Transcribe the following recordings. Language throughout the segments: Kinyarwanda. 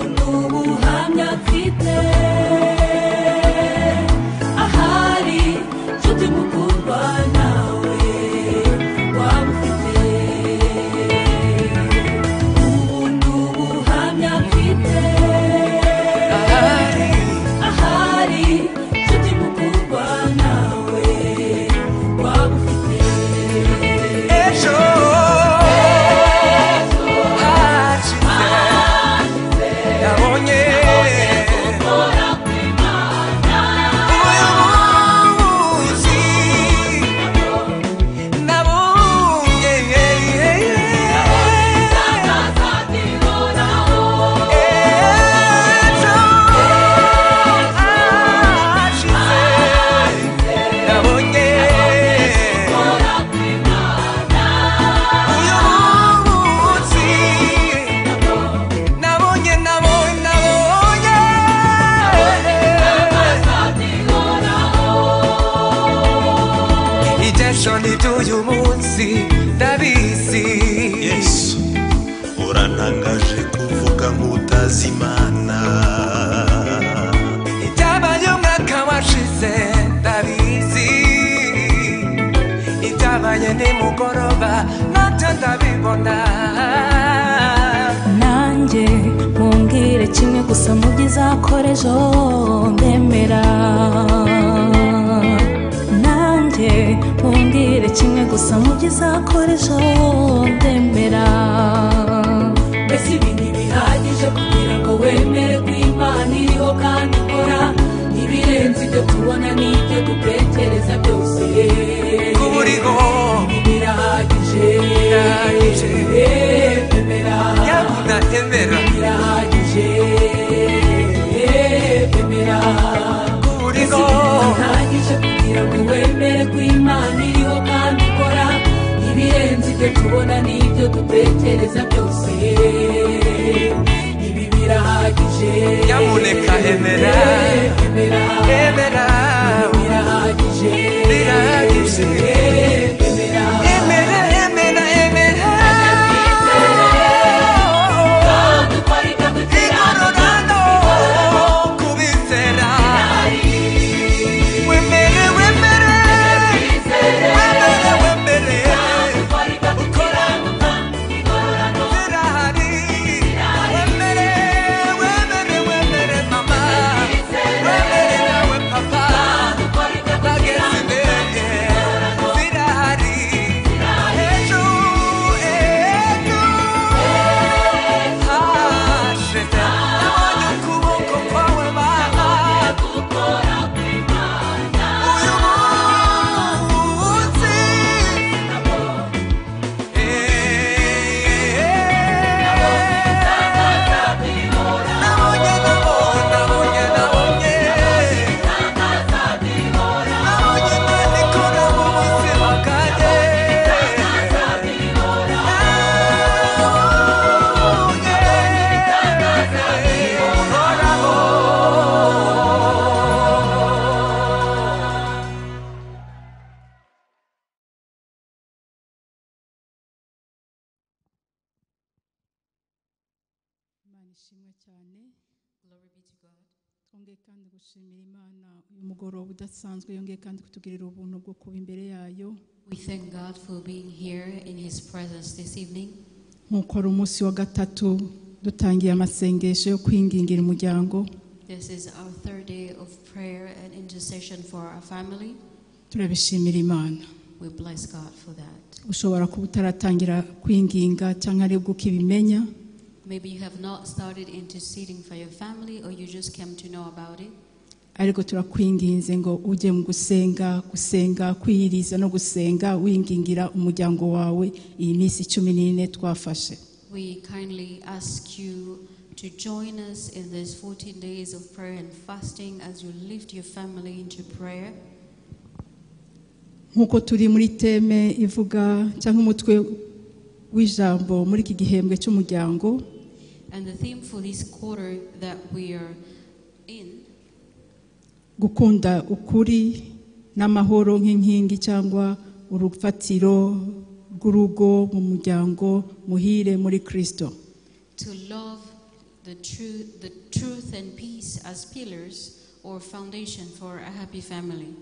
Кохання цвіте, агарі, чути муку банали, вам хити. Буду гамня цвіте, агарі, чути муку банали, вам хити. Nabonye, nabonye, nabonye. Ijesho ry'uyu munsi ndabizi yesu urantangaje kuvuga ngo utazi imana ibyabaye umwaka washize ndabizi ibyabaye nimugoroba nabyo ndabibona nanjye mumbwire kimwe gusa mu byo izakora ejo ndemera nanjye mumbwire kimwe gusa mu byo izakora ejo ndemera mbese ibi ntibihagije kugira ngo wemere ko imana iriho kandi ikora ibirenze ibyo tubona n'ibyo dutekereza byose kuburiho ibi birahagije Birahagije. bemera yabona emera birahagije bemera kuburiho birahagije kugira ngo wemere ko imana iriho kandi ikora ibirenze ibyo tubona n'ibyo dutekereza byose ibi birahagije Nyamuneka emera. bemera emera birahagije birahagije bemera emera emera emera dukora ibyo dutekereza igororano kubizera wemere wemere wemere wemere dukora ibyo dutekereza igororano birahari wemere wemere wemere mama wemere nawe papa dukora ibyo bageze imbere birahari ejo ejo hashize nabonye ukuboko kwawe mama dukora Uyu munsi nabonye nabonye nabonye nabonye nabonye Imana ikora mu buzima bwanjye nabonye uhoraho imana ishimwe cyane twongeye kandi gushimira imana uyu mugoroba udasanzwe yongeye kandi kutugirira ubuntu bwo kuba imbere yayo We thank God for being here in His presence this evening. nk'uko ari umunsi wa gatatu dutangiye amasengesho yo kwingingira umuryango This is our third day of prayer and intercession for our family. turabishimira imana We bless God for that. ushobora kuba utaratangira kwinginga cyangwa aribwo ukibimenya Maybe you have not started interceding for your family or you just came to know about it, ariko turakwinginze ngo ujye mu gusenga gusenga kwiyiriza no gusenga wingingira umuryango wawe iyi minsi cumi n'ine twafashe we kindly ask you to join us in these 14 days of prayer and fasting as you lift your family into prayer. nk'uko turi muri teme ivuga cyangwa umutwe w'ijambo muri iki gihembwe cy'umuryango And the theme for this quarter that we are in gukunda ukuri n'amahoro nk'inkingi cyangwa urufatiro rw'urugo mu muryango muhire muri kirisito to love the truth, the truth and peace as pillars or foundation for a happy family.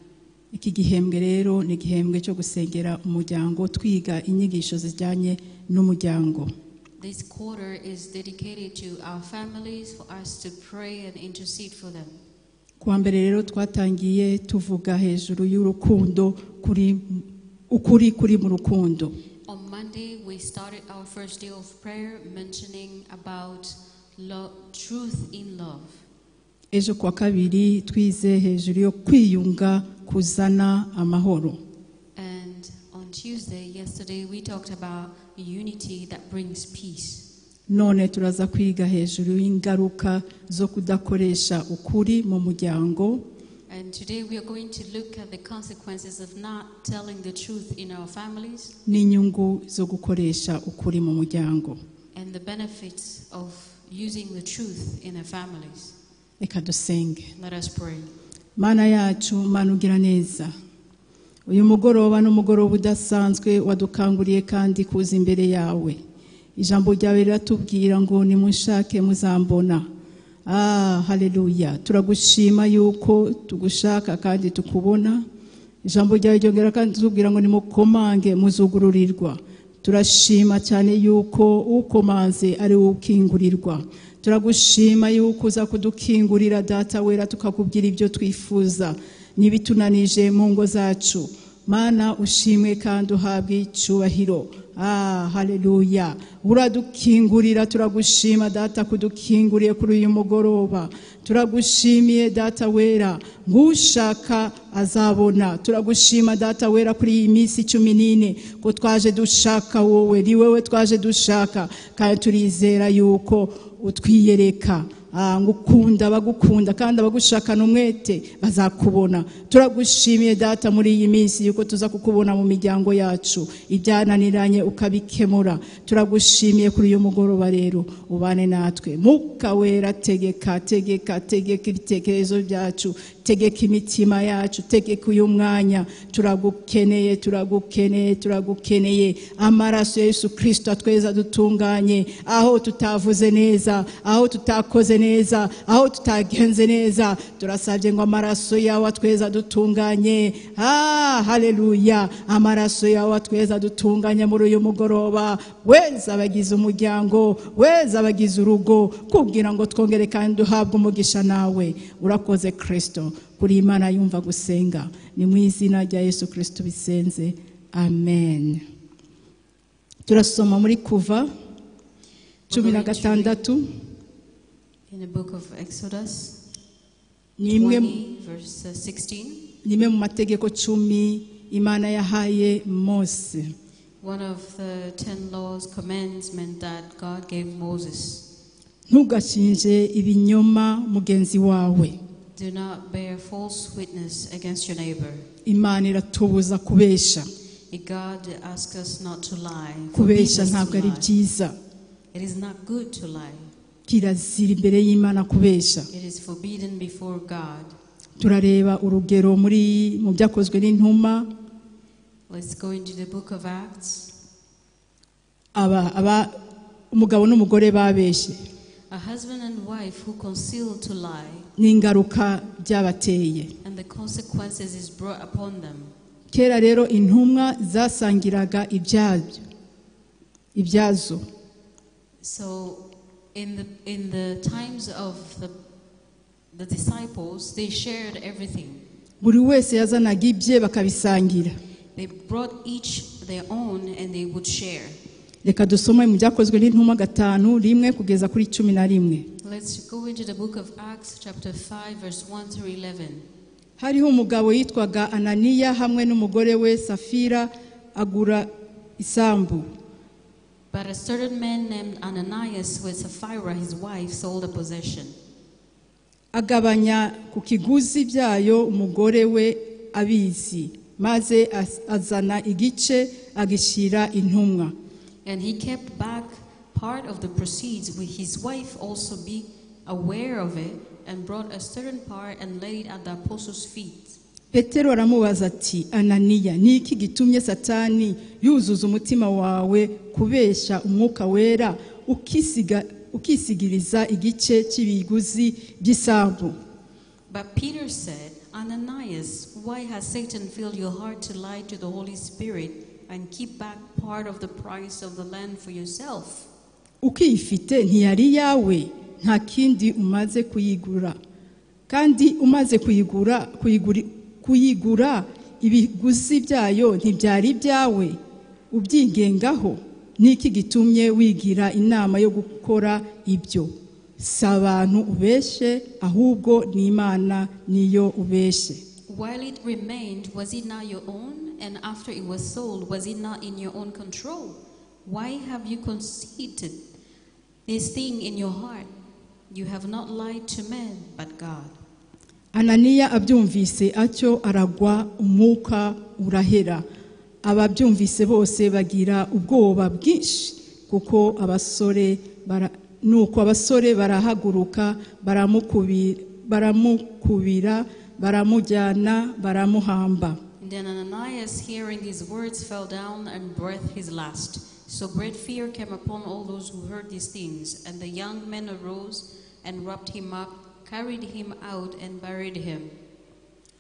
iki gihembwe rero ni igihembwe cyo gusengera umuryango twiga inyigisho zijyanye n'umuryango This quarter is dedicated to our families for us to pray and intercede for them. kuwa mbere rero twatangiye tuvuga hejuru y'urukundo kuri ukuri kuri mu rukundo On Monday, we started our first day of prayer mentioning about lo- truth in love. ejo kuwa kabiri twize hejuru yo kwiyunga kuzana amahoro And on Tuesday, yesterday, we talked about unity that brings peace. none turaza kwiga hejuru y'ingaruka zo kudakoresha ukuri mu muryango And today, we are going to look at the consequences of not telling the truth in our families n'inyungu zo gukoresha ukuri mu muryango and the benefits of using the truth in our families. reka dusenge Let us pray. mana yacu mana ugira neza uyu mugoroba ni umugoroba udasanzwe wadukanguriye kandi kuza imbere yawe ijambo ryawe riratubwira ngo nimunshake muzambona ah haleluya turagushima yuko tugushaka kandi tukubona ijambo ryawe ryongera kandi tubwira ngo nimukomange muzugururirwa turashima cyane yuko ukomanze ari wowe ukingurirwa turagushima yuko uza kudukingurira data wera tukakubwira ibyo twifuza n'ibitunanije mu ngo zacu mana ushimwe kandi uhabwe icyubahiro ah haleluya uradukingurira turagushima data kudukinguriye kuri uyu mugoroba turagushimiye data wera nk'ushaka azabona turagushima data wera kuri iyi minsi cumi n'ine ko twaje dushaka wowe ni wowe twaje dushaka kandi turizera yuko utwiyereka Ah, ngukunda abagukunda kandi abagushakana umwete bazakubona turagushimiye data muri iyi minsi yuko tuza kukubona mu miryango yacu ibyananiranye ukabikemura turagushimiye kuri uyu mugoroba rero ubane natwe muka wera tegeka tegeka tegeka ibitekerezo byacu tegeka imitima yacu tegeka uyu mwanya turagukeneye turagukeneye turagukeneye amaraso ya yesu kirisito atweza dutunganye aho tutavuze neza aho tutakoze neza aho tutagenze neza turasabye ngo amaraso yawe atweza dutunganye ah haleluya amaraso yawe atweza dutunganye muri uyu mugoroba weza abagize umuryango weza abagize urugo kugira ngo twongere kandi duhabwe umugisha nawe urakoze kirisito kuri imana yumva gusenga ni mu izina rya yesu kirisito bisenze amen turasoma muri kuva cumi na gatandatu In the book of Exodus, ni imwe 20, verse uh, 16. ni imwe mu mategeko cumi imana yahaye mose One of the ten laws commandment that God gave Moses. ntugashinje ibinyoma mugenzi wawe Do not bear false witness against your neighbor. imana iratubuza kubesha If God asks us not to lie. forbids kubesha us to ntabwo ari lie. byiza It is not good to lie. kirazira imbere y'imana kubesha It is forbidden before God. turareba urugero muri mu byakozwe n'intumwa Let's go into the book of Acts. aba aba umugabo n'umugore babeshye A husband and wife who conceal to lie, n'ingaruka byabateye and the consequences is brought upon them. kera rero intumwa zasangiraga ibyabyo ibyazo So, in the in the times of the the disciples, they shared everything. buri wese yazanaga ibye bakabisangira They brought each their own and they would share. reka dusome mu byakozwe n'intumwa gatanu rimwe kugeza kuri cumi na rimwe Let's go into the book of Acts, chapter 5, verse 1 through 11. hariho umugabo yitwaga ananiya hamwe n'umugore we safira agura isambu But a certain man named Ananias with Sapphira, his wife, sold a possession agabanya ku kiguzi byayo umugore we abizi maze az- azana igice agishyira intumwa And he kept back part of the proceeds with his wife also being aware of it and brought a certain part and laid it at the apostles' feet. petero aramubaza ati ananiya ni iki gitumye satani yuzuza umutima wawe kubeshya umwuka wera ukisiga- ukisigiriza igice cy'ibiguzi by'isambu But Peter said, Ananias, why has Satan filled your heart to lie to the Holy Spirit and keep back part of the price of the land for yourself? ukiyifite ntiyari iyawe nta kindi umaze kuyigura kandi umaze kuyigura kuyiguri- kuyigura ibiguzi byayo ntibyari ibyawe ubyigengaho niki gitumye wigira inama yo gukora ibyo si abantu ubeshe ahubwo n'imana niyo ubeshe While it remained, was it not your own? And after it was sold, was it not in your own control? Why have you conceited this thing in your heart? You have not lied to men, but God. ananiya abyumvise atyo aragwa umwuka urahera ababyumvise bose bagira ubwoba bwinshi kuko abasore bara, nuko abasore barahaguruka baramukubi- baramukubira baramujyana baramuhamba Then Ananias, hearing these words, fell down and breathed his last. So great fear came upon all those who heard these things. And the young men arose and wrapped him up, carried him out, and buried him.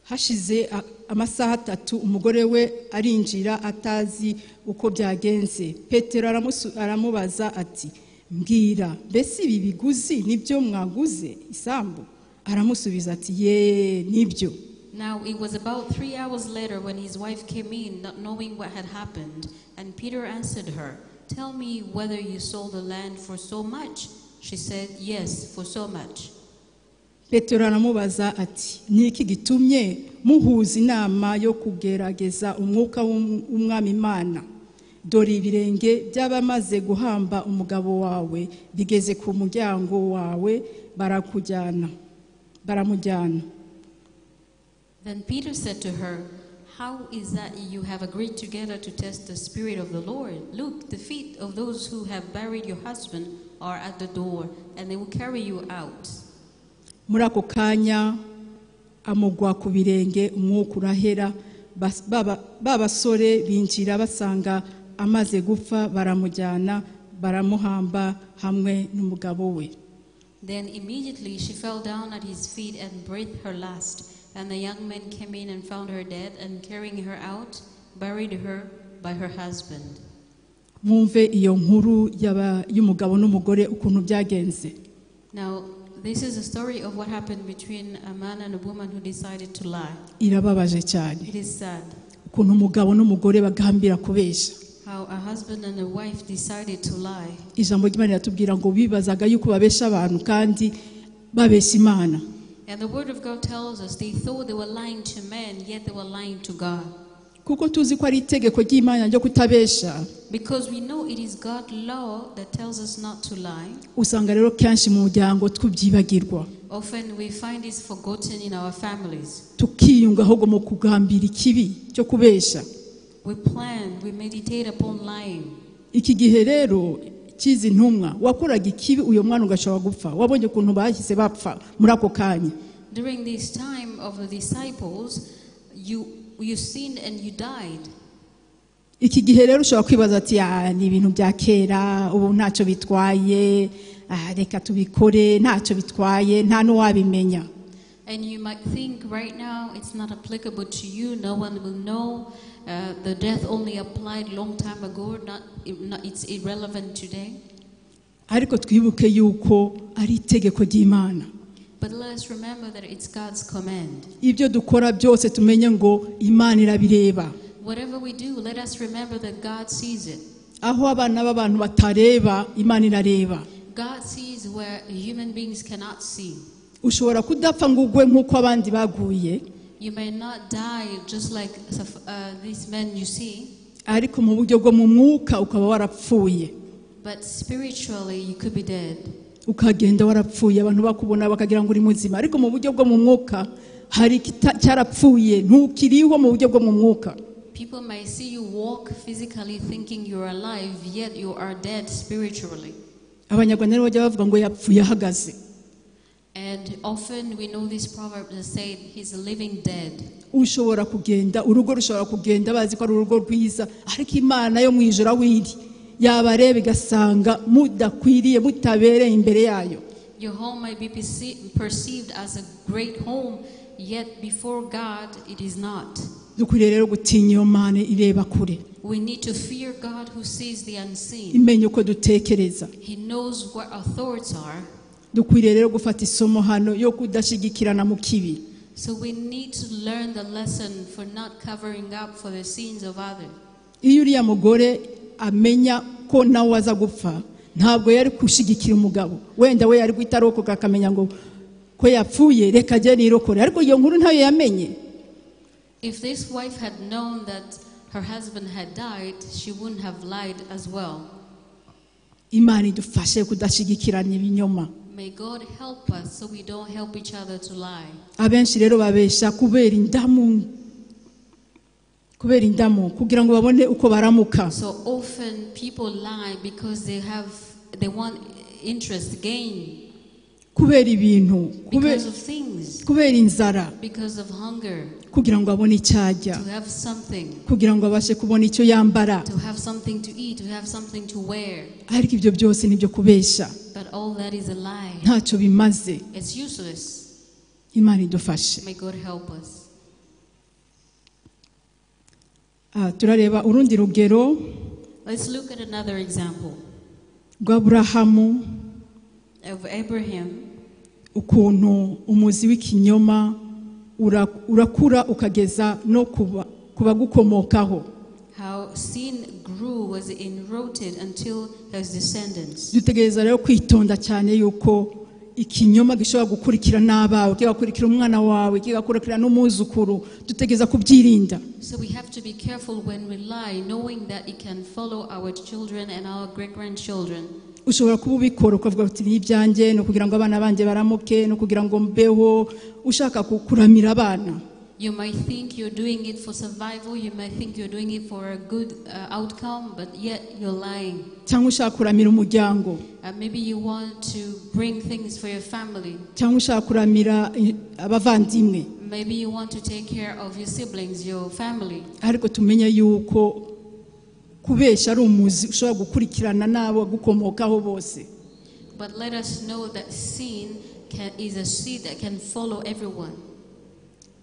hashize a- amasaha atatu umugore we arinjira atazi uko byagenze petero aramusu- aramubaza ati mbwira mbese ibi biguzi nibyo mwaguze isambu aramusubiza ati ye nibyo Now it was about three hours later when his wife came in, not knowing what had happened. And Peter answered her, Tell me whether you sold the land for so much. She said, Yes, for so much. petero aramubaza ati ni iki gitumye muhuza inama yo kugerageza umwuka w'um- w'umwami imana dore ibirenge by'abamaze guhamba umugabo wawe bigeze ku muryango wawe barakujyana baramujyana Then Peter said to her, How is that you have agreed together to test the Spirit of the Lord? Look, the feet of those who have buried your husband are at the door, and they will carry you out. muri ako kanya amugwa ku birenge umwuka urahera bas- baba- ba basore binjira basanga amaze gupfa baramujyana baramuhamba hamwe n'umugabo we Then immediately she fell down at his feet and breathed her last. And the young men came in and found her dead, and carrying her out, buried her by her husband. mwumve iyo nkuru y'aba- y'umugabo n'umugore ukuntu byagenze Now, this is a story of what happened between a man and a woman who decided to lie. irababaje cyane It is sad ukuntu umugabo n'umugore bagambira kubeshya how a husband and a wife decided to lie. ijambo ry'imana riratubwira ngo bibazaga yuko babeshya abantu kandi babeshya imana And the Word of God tells us they thought they were lying to men, yet they were lying to God. kuko tuzi ko ari itegeko ry'imana ryo kutabeshya Because we know it is God's law that tells us not to lie. usanga rero kenshi mu muryango tubyibagirwa Often we find this forgotten in our families. tukiyunga ahubwo mu kugambira ikibi cyo kubeshya We plan, we meditate upon lying. iki gihe rero cyizi ntumwa wakoraga ikibi uyu mwana ugashobora gupfa wabonye ukuntu bahise bapfa muri ako kanya During this time of the disciples, you, you sinned and you died. iki gihe rero ushobora kwibaza ati "Ah, ni ibintu bya kera ubu ntacyo bitwaye ah, reka tubikore ntacyo bitwaye nta n'uwabimenya And you might think right now it's not applicable to you, no one will know. Uh, the death only applied long time ago, not, not, it's irrelevant today. ariko twibuke yuko ari itegeko ry'imana But let us remember that it's God's command. ibyo dukora byose tumenye ngo imana irabireba Whatever we do, let us remember that God sees it. aho abana b'abantu batareba imana irareba God sees where human beings cannot see. ushobora kudapfa ngo ugwe nk'uko abandi baguye You may not die just like uh, these men you see, ariko mu buryo bwo mu mwuka ukaba warapfuye but spiritually you could be dead. ukagenda warapfuye abantu bakubona bakagira ngo uri muzima ariko mu buryo bwo mu mwuka hari ikita- cyarapfuye ntukiriho mu buryo bwo mu mwuka People may see you walk physically thinking you're alive, yet you are dead spiritually. abanyarwanda rero bajya bavuga ngo yapfuye ahagaze And often we know this proverb that said, He's a living dead. ushobora kugenda urugo rushobora kugenda bazi ko ari urugo rwiza ariko imana yo mu ijoro aho iri yabareba igasanga mudakwiriye mutabereye imbere yayo Your home may be perce- perceived as a great home, yet before God it is not. dukwiriye rero gutinya iyo mane ireba kure We need to fear God who sees the unseen. imenye uko dutekereza He knows what our thoughts are. dukwiriye rero gufata isomo hano yo kudashigikirana mu kibi So we need to learn the lesson for not covering up for the sins of others. iyo uriya mugore amenya ko nawe aza gupfa ntabwo yari gushyigikira umugabo wenda we yari guhita arokoka akamenya ngo ko yapfuye reka ajye nirokore ariko iyo nkuru ntayo yamenye If this wife had known that her husband had died, she wouldn't have lied as well. imana idufashe kudashyigikirana ibinyoma May God help us so we don't help each other to lie. abenshi rero babesha kubera indamu kubera indamu kugira ngo babone uko baramuka So often people lie because they have they want interest gain kubera ibintu kube- because of things, kubera inzara because of hunger, kugira ngo abone icyo arya to have something, kugira ngo abashe kubona icyo yambara to have something to eat, to have something to wear. ariko ibyo byose nibyo kubesha But all that is a lie. ntacyo bimaze It's useless. imana idufashe May God help us. Ah, turareba urundi rugero Let's look at another example rw'aburahamu of Abraham ukuntu umuzi w'ikinyoma ura- urakura ukageza no kuba- ku bagukomokaho How sin grew was enrooted until his descendants. dutegereza rero kwitonda cyane yuko ikinyoma gishobora gukurikira n'abawe kigakurikira umwana wawe kigakurikira n'umwuzukuru dutegereza kubyirinda So we have to be careful when we lie, knowing that it can follow our children and our great grandchildren. ushobora kuba ubikora ukavuga uti ni ibyanjye ni ukugira ngo abana banjye baramuke ni ukugira ngo mbeho ushaka kukuramira abana You might think you're doing it for survival, you might think you're doing it for a good uh, outcome, but yet you're lying. cyangwa ushaka kuramira umuryango Uh, maybe you want to bring things for your family. cyangwa ushaka kuramira eh, abavandimwe Maybe you want to take care of your siblings, your family. ariko tumenye yuko kubeshya ari umuzi ushobora gukurikirana n'abo gukomokaho bose But let us know that sin can, is a seed that can follow everyone.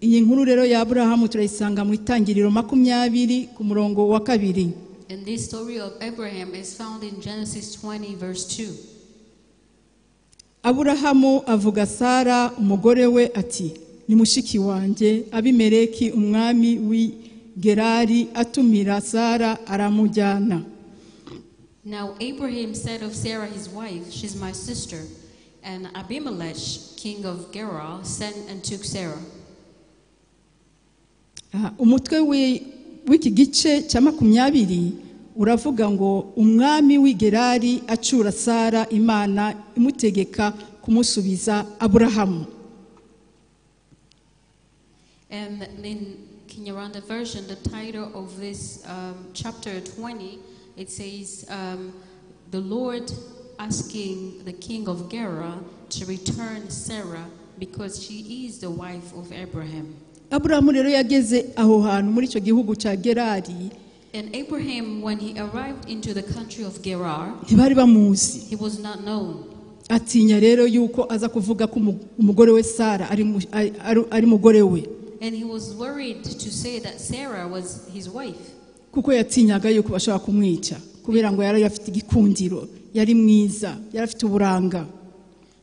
iyi nkuru rero ya aburahamu turayisanga mu itangiriro makumyabiri ku murongo wa kabiri And this story of Abraham is found in Genesis 20, verse 2. aburahamu avuga sara umugore we ati ni mushiki wanjye abimeleki umwami w'i gerari atumira sara aramujyana Now Abraham said of Sarah his wife, She's my sister. And Abimelech, king of Gerar, sent and took Sarah. Aha, umutwe w'i- w'iki gice cya makumyabiri uravuga ngo umwami w'i gerari acura sara imana imutegeka kumusubiza aburahamu And in Kinyarwanda version, the title of this um, chapter 20, it says, um, The Lord asking the king of Gerar to return Sarah because she is the wife of Abraham. aburahamu rero yageze aho hantu muri icyo gihugu cya gerari And Abraham, when he arrived into the country of Gerar, ntibari bamuzi he was not known. atinya rero yuko aza kuvuga ko umu- umugore we sara ari mu- ari- ari- ari umugore we And he was worried to say that Sarah was his wife kuko yatinyaga yuko bashobora kumwica kubera ngo yari afite igikundiro yari mwiza yari afite uburanga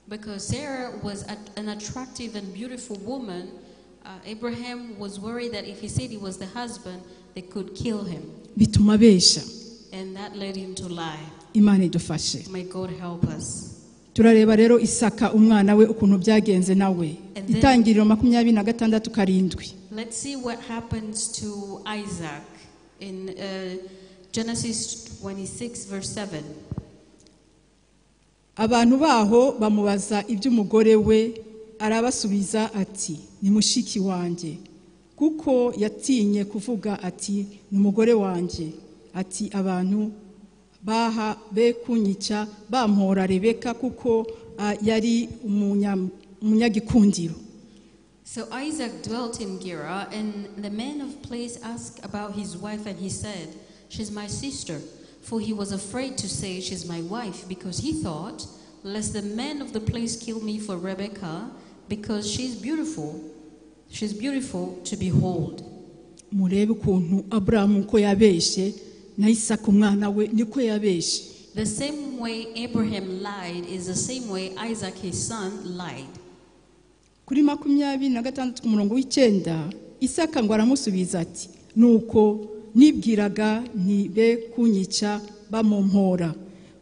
because Sarah was a, an attractive and beautiful woman. Uh, Abraham was worried that if he said he was the husband, they could kill him. bituma abesha And that led him to lie. imana idufashe May God help us. turareba rero isaka umwana we ukuntu byagenze nawe And then- itangiriro makumyabiri na gatandatu karindwi Let's see what happens to Isaac in uh, Genesis 26, verse 7. abantu baho bamubaza iby'umugore we arabasubiza ati ni mushiki wanjye kuko yatinye kuvuga ati ni umugore wanjye ati abantu baha be kunyica bampora rebeka kuko ah, yari umunya- umunyagikundiro So Isaac dwelt in Gerar, and the men of place asked about his wife, and he said, She's my sister. For he was afraid to say, She's my wife, because he thought, Lest the men of the place kill me for Rebekah, because she's beautiful. She's beautiful to behold. murebe ukuntu aburahamu uko yabeshye na isaka umwana we niko yabeshye The same way Abraham lied is the same way Isaac, his son, lied. kuri makumyabiri na gatandatu ku murongo w'icyenda isaka ngo aramusubiza ati nuko nibwiraga ntibe kunyica bamumpora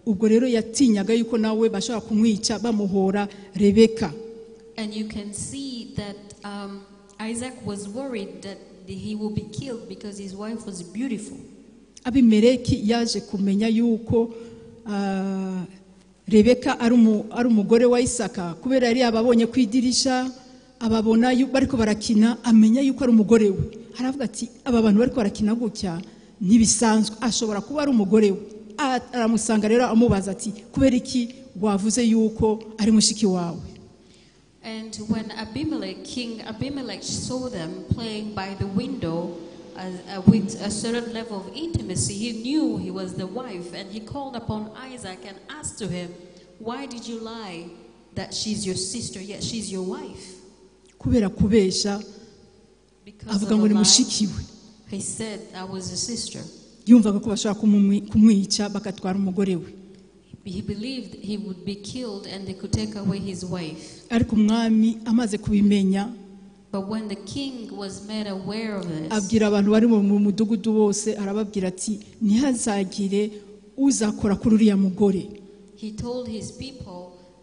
ubwo rero yatinyaga yuko nawe bashobora kumwica bamuhora rebeka And you can see that um, Isaac was worried that he will be killed because his wife was beautiful. abimeleki yaje kumenya yuko ah, rebeka ari umu- ari umugore wa isaka kubera yari yababonye ku idirisha ababona yu- bariko barakina amenya yuko ari umugore we aravuga ati aba bantu bariko barakina gutya ntibisanzwe ashobora kuba ari umugore we A- aramusanga rero amubaza ati kubera iki wavuze yuko ari mushiki wawe And when Abimelech, King Abimelech, saw them playing by the window as, uh, with a certain level of intimacy, he knew he was the wife, and he called upon Isaac and asked to him, "Why did you lie that she's your sister, yet she's your wife?" kubera kubesha Because avuga ngo ni mushiki we he said, "I was a sister." yumvaga ko bashobora kumumwi- kumwica bagatwara umugore we He believed he would be killed, and they could take away his wife. ariko umwami amaze kubimenya But when the king was made aware of this, abwira abantu bari mu mu mudugudu bose arababwira ati ntihazagire uzakora kuri uriya mugore He told his people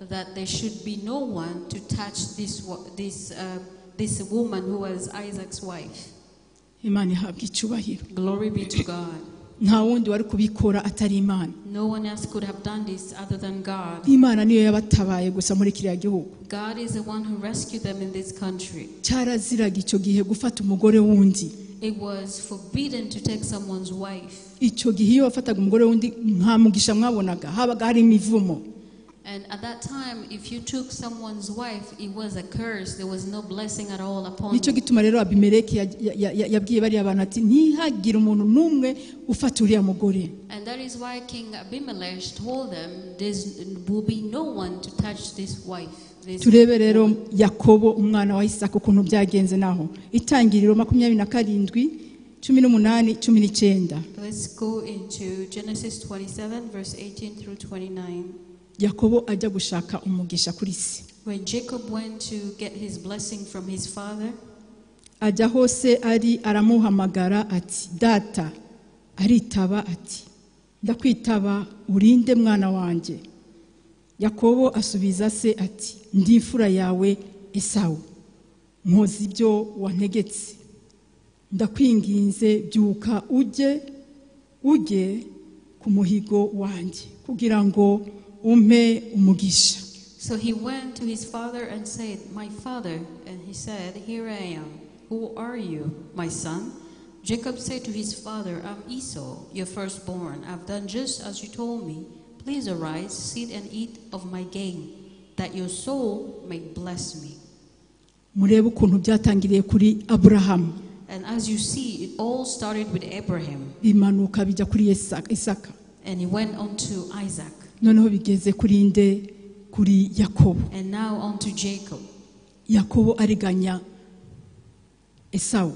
that there should be no one to touch this, wo- this, uh, this woman who was Isaac's wife. imana ihabwa icyubahiro Glory be to God. nta wundi wari kubikora atari imana No one else could have done this other than God. imana niyo yabatabaye gusa muri kiriya gihugu God is the one who rescued them in this country. cyaraziraga icyo gihe gufata umugore wundi It was forbidden to take someone's wife. icyo gihe iyo wafataga umugore wundi nta mugisha mwabonaga habaga hari imivumo And at that time, if you took someone's wife, it was a curse. There was no blessing at all upon nicyo you. gituma rero abimeleki ya- ya- ya- ya- yabwiye bariya bantu ati ntihagire umuntu n'umwe ufata uriya mugore And that is why King Abimelech told them, there will be no one to touch this wife. this turebe rero yakobo umwana wa isaka ukuntu byagenze naho itangiriro makumyabiri na karindwi cumi n'umunani cumi n'icyenda Let's go into Genesis 27, verse 18 through 29. yakobo ajya gushaka umugisha kuri se When Jacob went to get his blessing from his father, ajya hose ari aramuhamagara ati data aritaba ati ndakwitaba urinde mwana wanjye yakobo asubiza se ati ndi imfura yawe esawu nkoze ibyo wantegetse ndakwinginze byuka ujye ujye ku muhigo wanjye kugira ngo umpe umugisha so he went to his father and said, My father. And he said, Here I am. Who are you, my son? Jacob said to his father, I'm Esau, your firstborn. I've done just as you told me. Please arise, sit and eat of my gain, that your soul may bless me. murebe ukuntu byatangiriye kuri aburahamu And as you see, it all started with Abraham. bimanuka bijya kuri Yesa- isaka And he went on to Isaac, noneho bigeze kuri nde kuri yakobo and now on to Jacob. yakobo ariganya esawu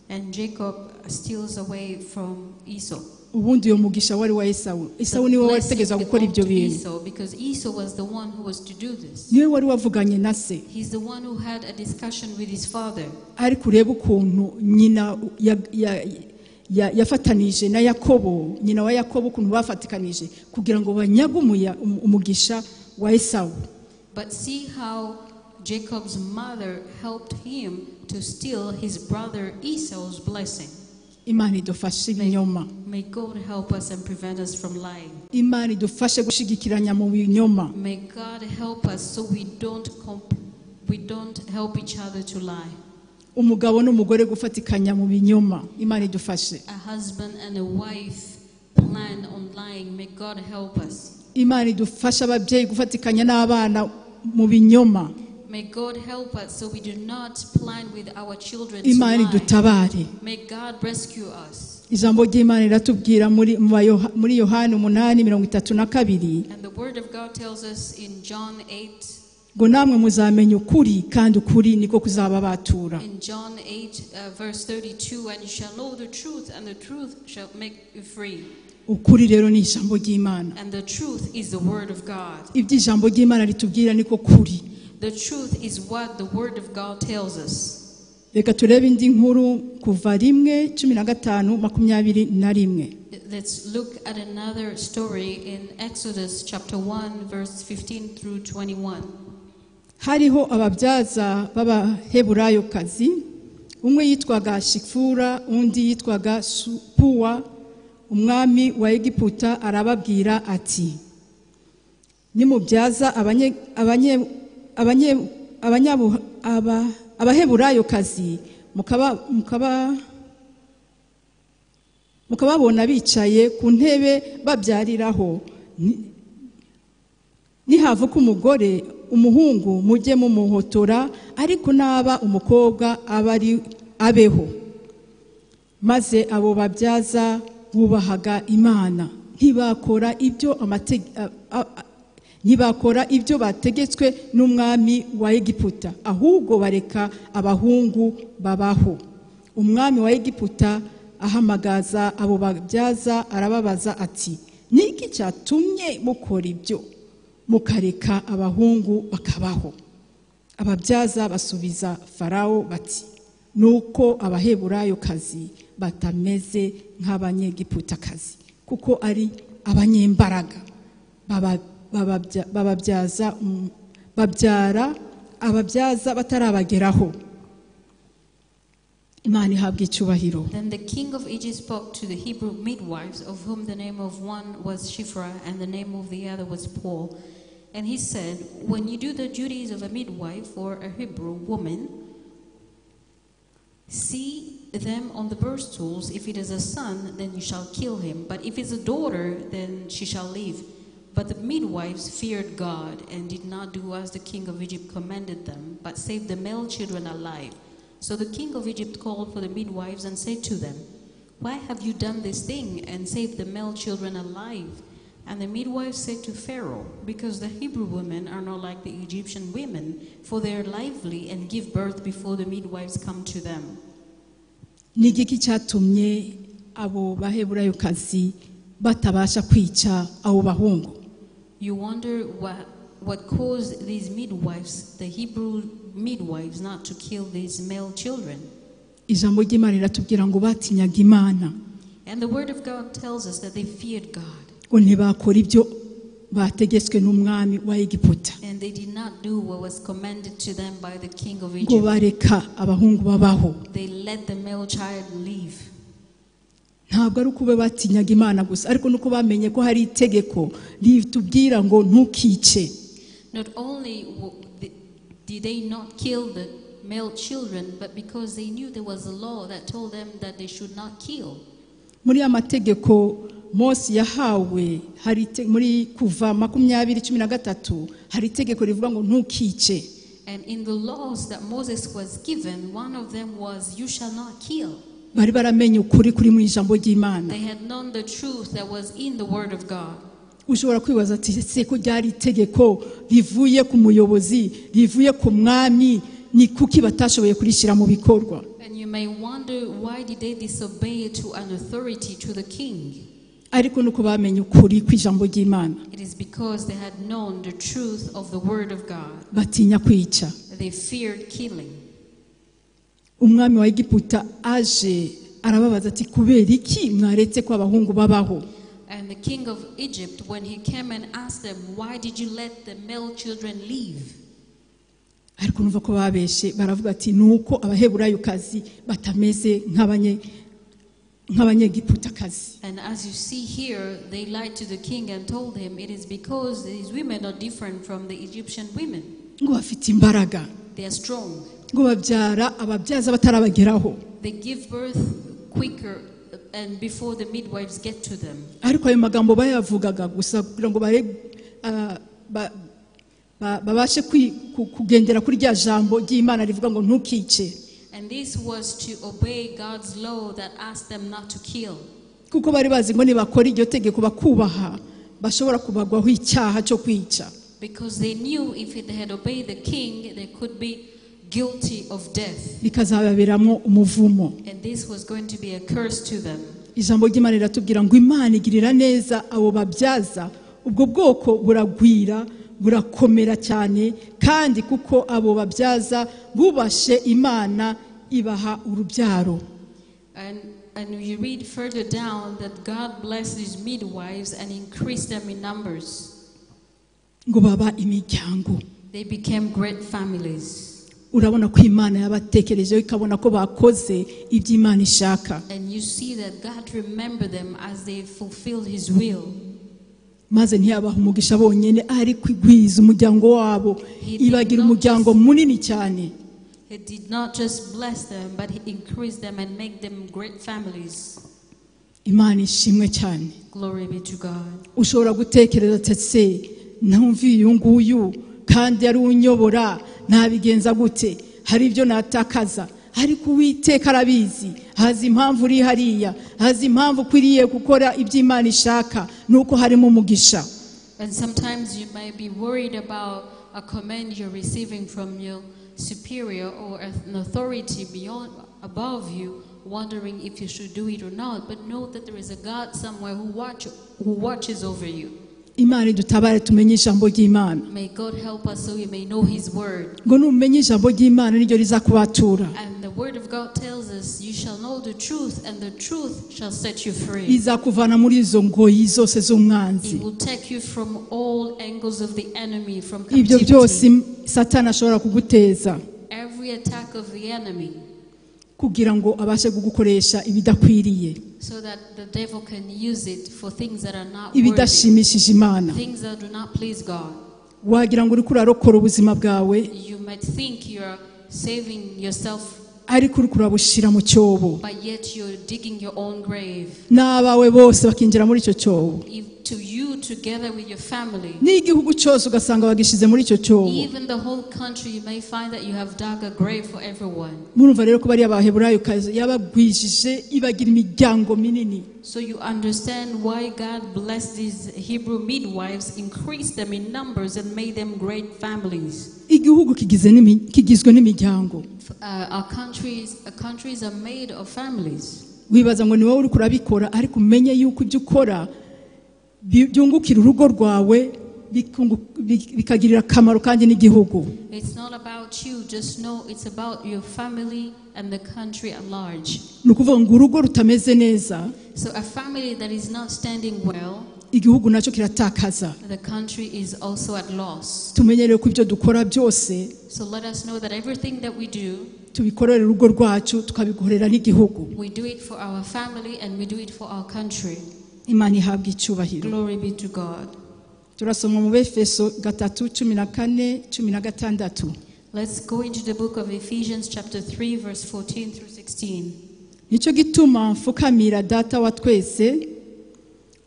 And Jacob steals away from Esau. ubundi uyo mugisha wari wa esawu esawu niwe wari utegeza gukora belonged ibyo to bintu Esau because Esau was the one who was to do this. niwe wari wavuganye na se He's the one who had a discussion with his father. ariko urebe ukuntu nyina ya- ya- ya- yafatanije na yakobo nyina wa yakobo ukuntu bafatikanije kugira ngo banyage umuya- um- umugisha wa esawu But see how Jacob's mother helped him to steal his brother Esau's blessing. imana idufashe ibinyoma May God help us and prevent us from lying. imana idufashe gushigikiranya mu binyoma May God help us so we don't com- We don't help each other to lie. umugabo n'umugore gufatikanya mu binyoma imana idufashe A husband and a wife plan on lying. May God help us. imana idufashe ababyeyi gufatikanya n'abana mu binyoma May God help us so we do not plan with our children to imana lie. idutabare May God rescue us. ijambo ry'imana riratubwira muri mu bayoha- muri yohani umunani mirongo itatu na kabiri And the Word of God tells us in John 8, ngo namwe muzamenya ukuri kandi ukuri niko kuzaba batura in John 8, uh, verse 32, and you shall know the truth, and the truth shall make you free. ukuri rero ni ijambo ry'imana And the truth is the Word of God. ibyo ijambo ry'imana ritubwira niko kuri The truth is what the Word of God tells us. reka turebe indi nkuru kuva rimwe cumi na gatanu makumyabiri na rimwe Let's look at another story in Exodus chapter 1, verse 15 through 21. hariho ababyaza b'abaheburayokazi umwe yitwaga shifura undi yitwaga puwa umwami wa egiputa arababwira ati nimubyaza abanye- abanye- abanye- abanyabu- aba- abaheburayokazi mukaba mukaba mukababona bicaye ku ntebe babyariraho Ni- nihavuka umugore umuhungu mujye mumuhotora ariko naba umukobwa aba ari abeho maze abo babyaza bubahaga imana ntibakora ibyo amate- a- a- a- ntibakora ibyo bategetswe n'umwami wa egiputa ahubwo bareka abahungu babaho umwami wa egiputa ahamagaza abo babyaza arababaza ati ni iki cyatumye mukora ibyo mukareka abahungu bakabaho ababyaza basubiza farawo bati nuko abaheburayokazi batameze nk'abanyegiputakazi kuko ari abanyembaraga Baba- bababya- bababyaza um- babyara ababyaza batarabageraho imana ihabwa icyubahiro Then the king of Egypt spoke to the Hebrew midwives, of whom the name of one was Shiphrah and the name of the other was Paul. And he said, When you do the duties of a midwife or a Hebrew woman, see them on the birth stools. If it is a son, then you shall kill him. But if it's a daughter, then she shall live. But the midwives feared God and did not do as the king of Egypt commanded them, but saved the male children alive. So the king of Egypt called for the midwives and said to them, Why have you done this thing and saved the male children alive? And the midwives said to Pharaoh, Because the Hebrew women are not like the Egyptian women, for they are lively and give birth before the midwives come to them. ni igiki cyatumye abo baheburayokazi batabasha kwica abo bahungu You wonder what, what caused these midwives, the Hebrew midwives, not to kill these male children. ijambo ry'imana riratubwira ngo batinyaga imana And the Word of God tells us that they feared God, ngo ntibakora ibyo bategetswe n'umwami wa egiputa and they did not do what was commanded to them by the king of ngo Egypt. bareka abahungu babaho They let the male child live. ntabwo ari uko be batinyaga imana gusa ariko nuko bamenye ko hari itegeko ritubwira ngo ntukice Not only w- th- did they not kill the male children, but because they knew there was a law that told them that they should not kill. muri ya mategeko mose yahawe hari ite- muri kuva makumyabiri cumi na gatatu hari itegeko rivuga ngo ntukice And in the laws that Moses was given, one of them was, You shall not kill. bari baramenye ukuri kuri mu ijambo ry'imana They had known the truth that was in the Word of God. ushobora kwibaza ati ese ko ryari itegeko rivuye ku muyobozi rivuye ku mwami ni kuki batashoboye kurishyira mu bikorwa And you may wonder why did they disobey to an authority, to the king? ariko nuko bamenye ukuri kw'ijambo ry'imana It is because they had known the truth of the Word of God. batinya kwica They feared killing. umwami wa egiputa aje arababaza ati kubera iki mwaretse ko abahungu babaho And the king of Egypt, when he came and asked them, Why did you let the male children leave? ariko numva ko babeshe baravuga ati ni uko abaheburayukazi batameze nk'abanye- nk'abanyegiputakazi And as you see here, they lied to the king and told him, It is because these women are different from the Egyptian women. ngo bafite imbaraga They are strong. ngo babyara ababyaza batarabageraho They give birth quicker and before the midwives get to them. ariko ayo magambo bayavugaga gusa kugira ngo bare ah, ba- ba- babashe kwi- ku- kugendera kuri rya jambo ry'imana rivuga ngo ntukice And this was to obey God's law that asked them not to kill. kuko bari bazi ngo nibakora iryo tegeko bakubaha bashobora kubagwaho icyaha cyo kwica Because they knew if they had obeyed the king, they could be guilty of death. bikazababeramo umuvumo And this was going to be a curse to them. ijambo ry'imana riratubwira ngo imana igirira neza abo babyaza ubwo bwoko buragwira burakomera cyane kandi kuko abo babyaza bubashe imana ibaha urubyaro And, and you read further down that God blessed these midwives and increased them in numbers. ngo baba imiryango They became great families. urabona ko imana yabatekerejeho ikabona ko bakoze ibyo imana ishaka And you see that God remembered them as they fulfilled his will. maze ntiyabaha umugisha bonyine ariko igwiza umuryango wabo ibagira umuryango munini cyane He did not just bless them, but he increased them and made them great families. imana ishimwe cyane Glory be to God. ushobora gutekereza ati ese ntumvi uyu nguyu kandi yari unyobora nabigenza gute hari ibyo natakaza ariko uwiteka arabizi azi impamvu uri hariya azi impamvu ukwiriye gukora ibyo imana ishaka ni uko harimo umugisha And sometimes you might be worried about a command you're receiving from your superior or an authority beyond above you, wondering if you should do it or not. But know that there is a God somewhere who watch who watches over you. imana idutabare tumenye ijambo ry'imana May God help us so we may know His word. ngo numenye ijambo ry'imana niryo rizakubatura And the word of God tells us, "You shall know the truth, and the truth shall set you free." izakuvana muri izo ngoyi zose z'umwanzi It will take you from all angles of the enemy, from ibyo byose captivity, satani ashobora kuguteza every attack of the enemy. kugira ngo abashe kugukoresha ibidakwiriye so that the devil can use it for things that are not worthy, ibidashimishije imana things that do not please God. wagira ngo uriko urarokora ubuzima bwawe You might think you're saving yourself, ariko uriko urabushyira mu cyobo but yet you're digging your own grave. n'abawe bose bakinjira muri icyo cyobo If to you, together with your family, n'igihugu cyose ugasanga bagishyize muri icyo cyobo even the whole country, you may find that you have dug a grave for everyone. murumva rero ko bariya baheburayo kazi yabagwijije ibagira imiryango minini So you understand why God blessed these Hebrew midwives, increased them in numbers, and made them great families. igihugu kigize n'imi- kigizwe n'imiryango F- Uh, our countries, uh, countries are made of families. wibaza ngo ni wowe uriko urabikora ariko umenye yuko ibyo ukora bi- byungukira urugo rwawe bikungu- bi- bikagirira akamaro kandi n'igihugu It's not about you, just know it's about your family and the country at large. ni ukuvuga ngo urugo rutameze neza So, a family that is not standing well, igihugu nacyo kiratakaza the country is also at loss. tumenyereye ko ibyo dukora byose So, let us know that everything that we do, tubikorera urugo rwacu tukabikorera n'igihugu we do it for our family and we do it for our country. imana ihabwa icyubahiro Glory be to God. turasoma mu befeso gatatu cumi na kane cumi na gatandatu Let's go into the book of Ephesians, chapter 3, verse 14 through 16. nicyo gituma mfukamira data wa twese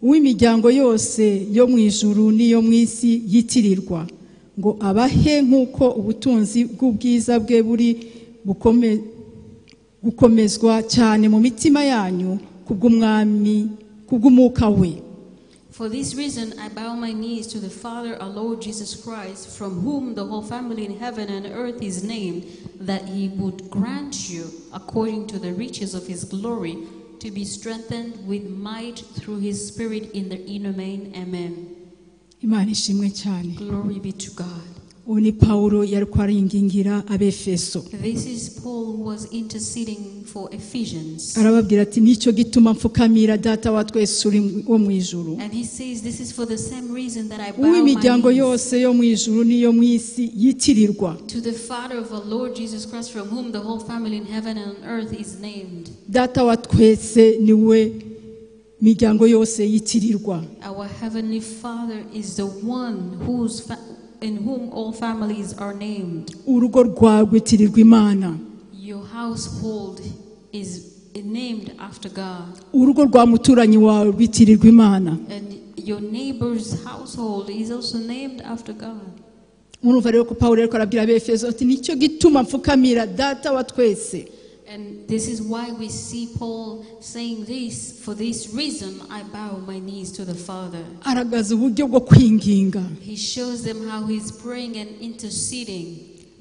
uw'imiryango yose yo mu ijuru n'iyo mu isi yitirirwa ngo abahe nk'uko ubutunzi bw'ubwiza bwe buri bukome- gukomezwa cyane mu mitima yanyu kubw'umwami kubw'umwuka we For this reason, I bow my knees to the Father, our Lord Jesus Christ, from whom the whole family in heaven and earth is named, that he would grant you, according to the riches of his glory, to be strengthened with might through his Spirit in the inner man. Amen. imana ishimwe cyane Glory be to God. ubu ni pawulo yari kwaringingira abefeso This is Paul who was interceding for Ephesians. arababwira ati nicyo gituma mfukamira data wa twese uri mu- wo mu ijuru And he says, This is for the same reason that I bow uw'imiryango my knees yose yo mu ijuru n'iyo mu isi yitirirwa to the Father of our Lord Jesus Christ, from whom the whole family in heaven and on earth is named. data wa twese niwe miryango yose yitirirwa Our Heavenly Father is the one whose fa- in whom all families are named. urugo rwawe rwitirirwa imana Your household is named after God, urugo rwa muturanyi wawe rwitirirwa imana and your neighbor's household is also named after God. murumva rero ko pawulo ariko arabwira abefeso ati nicyo gituma mfukamira data wa twese And this is why we see Paul saying this for this reason I bow my knees to the Father. aragaza uburyo bwo kwinginga He shows them how he's praying and interceding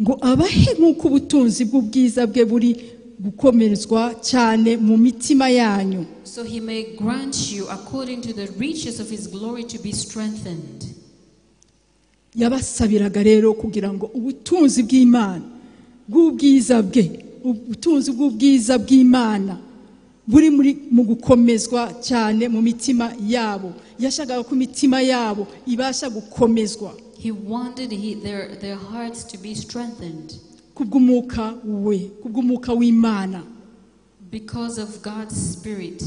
ngo abahe nk'uko ubutunzi bw'ubwiza bwe buri gukomerezwa cyane mu mitima yanyu so he may grant you according to the riches of his glory to be strengthened. yabasabiraga rero kugira ngo ubutunzi bw'imana bw'ubwiza bwe ubutunzi bw'ubwiza bw'imana buri muri mu gukomezwa cyane mu mitima yabo yashakaga ko imitima yabo ibasha gukomezwa He wanted he, their, their hearts to be strengthened kubw'umwuka we kubw'umwuka w'imana because of God's Spirit.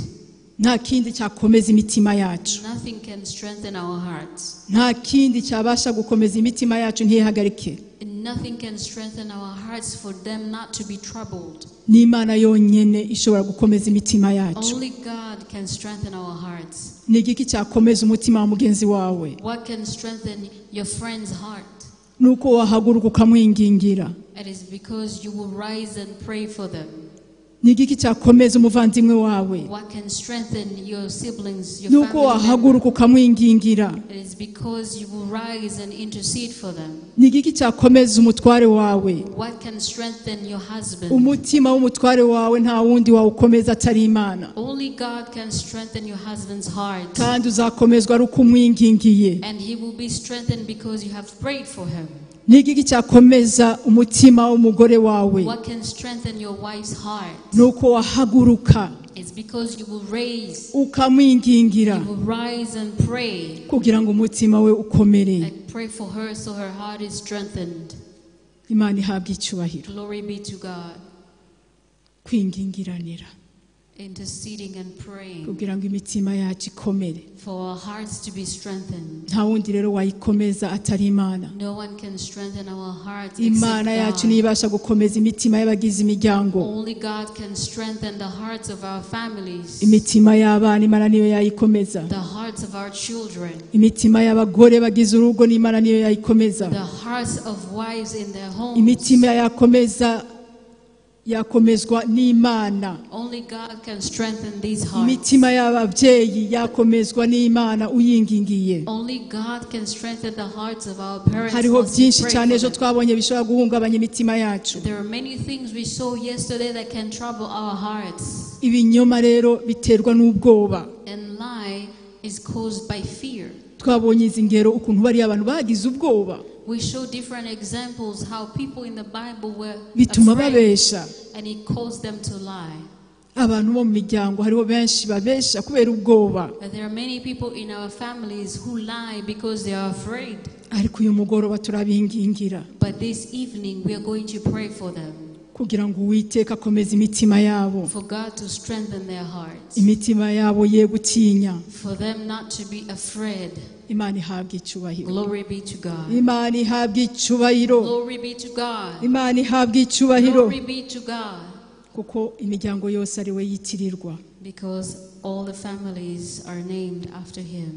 nta kindi cyakomeza imitima yacu Nothing can strengthen our hearts, nta kindi cyabasha gukomeza imitima yacu ntiyihagarike and nothing can strengthen our hearts for them not to be troubled. ni imana yonyine ishobora gukomeza imitima yacu Only God can strengthen our hearts. ni igiki cyakomeza umutima wa mugenzi wawe What can strengthen your friend's heart? ni uko wahaguruka ukamwingingira It is because you will rise and pray for them. ni igiki cyakomeza umuvandimwe wawe What can strengthen your siblings, ni your uko family members? wahaguruka ukamwingingira It is because you will rise and intercede for them. ni igiki cyakomeza umutware wawe What can strengthen your husband? umutima w'umutware wawe nta wundi wawukomeza atari imana Only God can strengthen your husband's heart. kandi uzakomezwa ari uko umwingingiye And he will be strengthened because you have prayed for him. ni igiki cyakomeza umutima w'umugore wawe What can strengthen your wife's heart? ni uko wahaguruka It's because you will raise, ukamwingingira you will rise and pray. kugira ngo umutima we ukomere And pray for her so her heart is strengthened. imana ihabwe icyubahiro Glory be to God. kwingingiranira Interceding and praying kugira ngo imitima yacu ikomere for our hearts to be strengthened. nta wundi rero wayikomeza atari imana No one can strengthen our hearts imana except yacu God. niyo ibasha gukomeza imitima y'abagize imiryango Only God can strengthen the hearts of our families, imitima y'abana imana niyo yayikomeza the hearts of our children, imitima y'abagore bagize urugo n'imana niyo yayikomeza the hearts of wives in their homes. imitima yakomeza yakomezwa n'imana Only God can strengthen these hearts. imitima y'ababyeyi yakomezwa n'imana uyingingiye Only God can strengthen the hearts of our parents. hariho as we byinshi pray cyane for ejo them. twabonye bishobora guhungabanya imitima yacu There are many things we saw yesterday that can trouble our hearts, ibinyoma rero biterwa n'ubwoba and lie is caused by fear. twabonye izi ngero ukuntu bariya abantu bagize ubwoba We show different examples how people in the Bible were bituma afraid, babesha and it caused them to lie. abantu bo mu miryango hariho benshi babesha kubera ubwoba But there are many people in our families who lie because they are afraid. ariko uyu mugoroba turabingingira But this evening we are going to pray for them, kugira ngo uwiteka akomeze imitima yabo for God to strengthen their hearts. imitima yabo ye gutinya for them not to be afraid. imana ihabwa icyubahiro Glory be to God. imana ihabwa icyubahiro Glory be to God. imana ihabwa icyubahiro Glory be to God. kuko imiryango yose ari we yitirirwa Because all the families are named after Him.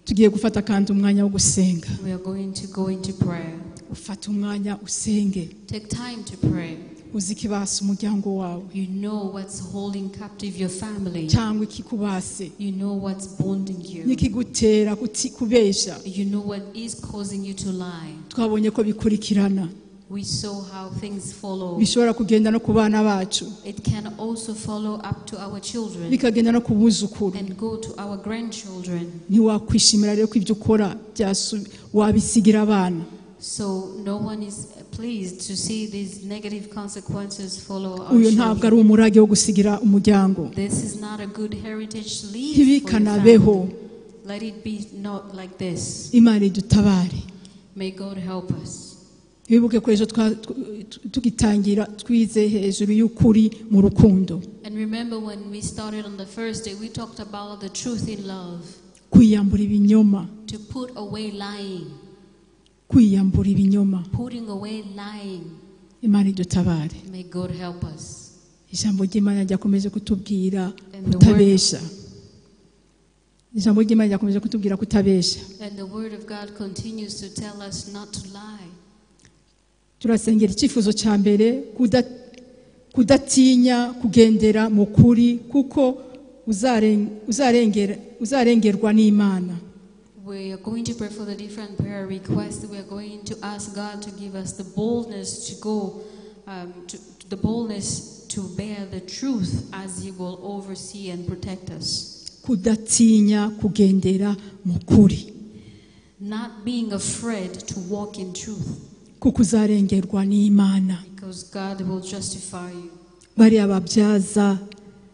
tugiye gufata kandi umwanya wo gusenga We are going to go into prayer. ufata umwanya usenge Take time to pray. uzi ikibasa umuryango wawe You know what's holding captive your family, cyangwa ikikubase you know what's bonding you, n'ikigutera kuti- kubeshya you know what is causing you to lie. twabonye ko bikurikirana We saw how things follow. bishobora kugenda no ku bana bacu It can also follow up to our children bikagenda no ku buzukuru and go to our grandchildren. ntiwakwishimira rero ko ibyo ukora byasu- wabisigira abana So no one is pleased to see these negative consequences follow our uyu ntabwo ari children. umurage wo gusigira umuryango This is not a good heritage to leave for your ntibikanabeho family. Let it be not like this. imana idutabare May God help us. wibuke ko ejo twa- tw- tw- tugitangira twize hejuru y'ukuri mu rukundo And remember when we started on the first day, we talked about the truth in love, kwiyambura ibinyoma to put away lying, kwiyambura ibinyoma putting away lying. imana idutabare May God help us. ijambo ry'imana ryakomeje kutubwira And the word- kutabesha ijambo ry'imana ryakomeje kutubwira kutabesha And the Word of God continues to tell us not to lie. turasengera icyifuzo cya mbere kuda- kudatinya kugendera mu kuri kuko uzaren- uzarengera- uzarengerwa n'imana We are going to pray for the different prayer requests. We are going to ask God to give us the boldness to go, um, to, the boldness to bear the truth as He will oversee and protect us. kudatinya kugendera mu kuri Not being afraid to walk in truth, kuko uzarengerwa n'imana because God will justify you. bariya babyaza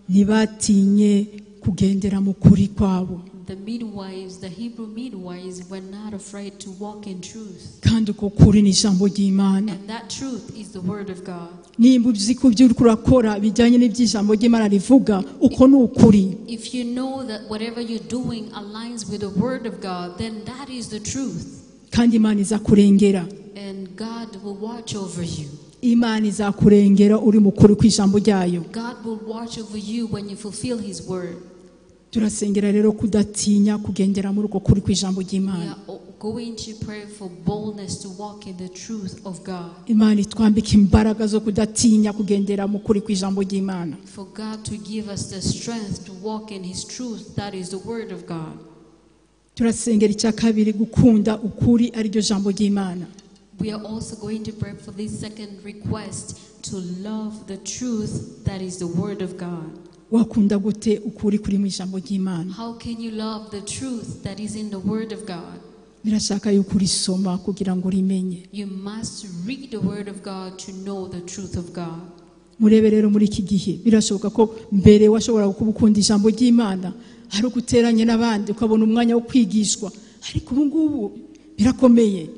ntibatinye kugendera mu kuri kwabo The midwives, the Hebrew midwives, were not afraid to walk in truth. kandi uko kuri ni ijambo ry'imana And that truth is the Word of God. nimba uzi ko ibyo uriko urakora bijyanye n'iby'ijambo ry'imana rivuga uko ni ukuri If you know that whatever you're doing aligns with the Word of God, then that is the truth. kandi imana iza kurengera And God will watch over you. imana izakurengera uri mu kuri ku ijambo ryayo God will watch over you when you fulfill His Word. turasengera rero kudatinya kugendera muri uko kuri ku ijambo We ry'imana are o- going to pray for boldness to walk in the truth of God, imana itwambike imbaraga zo kudatinya kugendera mu kuri ku ijambo ry'imana for God to give us the strength to walk in His truth, that is the Word of God. turasengera icya kabiri gukunda ukuri ariryo jambo ry'imana We are also going to pray for this second request to love the truth, that is the Word of God. wakunda gute ukuri kuri mu ijambo ry'imana How can you love the truth that is in the Word of God? birashaka yuko urisoma kugira ngo urimenye You must read the Word of God to know the truth of God. murebe rero muri iki gihe birashoboka ko mbere washobora kuba ukunda ijambo ry'imana ari uko uteranye n'abandi ukabona umwanya wo kwigishwa ariko ubu ngubu birakomeye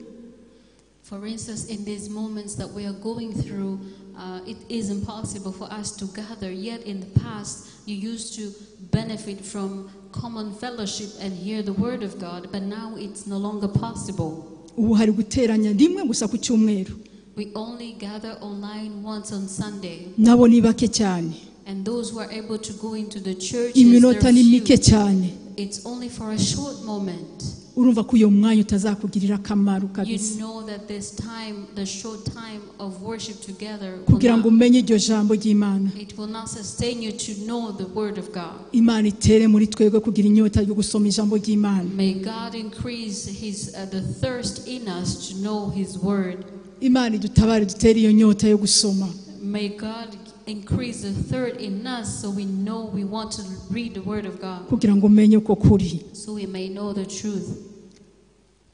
For instance, in these moments that we are going through, uh, it is impossible for us to gather. Yet in the past, you used to benefit from common fellowship and hear the Word of God, but now it's no longer possible. ubu hari guteranya rimwe gusa ku cyumweru We only gather online once on Sunday, nabo ni bake cyane and those who are able to go into the church, iminota ni mike cyane it's only for a short moment. urumva ko uyu mwanya utazakugirira akamaro kabisa You know that this time, the short time of worship together, will kugira ngo not- umenye iryo jambo ry'imana it will not sustain you to know the Word of God. imana itere muri twebwe kugira inyota yo gusoma ijambo ry'imana May God increase His uh, the thirst in us to know His Word. imana idutabare dutere iyo nyota yo gusoma May God increase the thirst in us so we know we want to read the Word of God, kugira ngo umenye uko kuri so we may know the truth.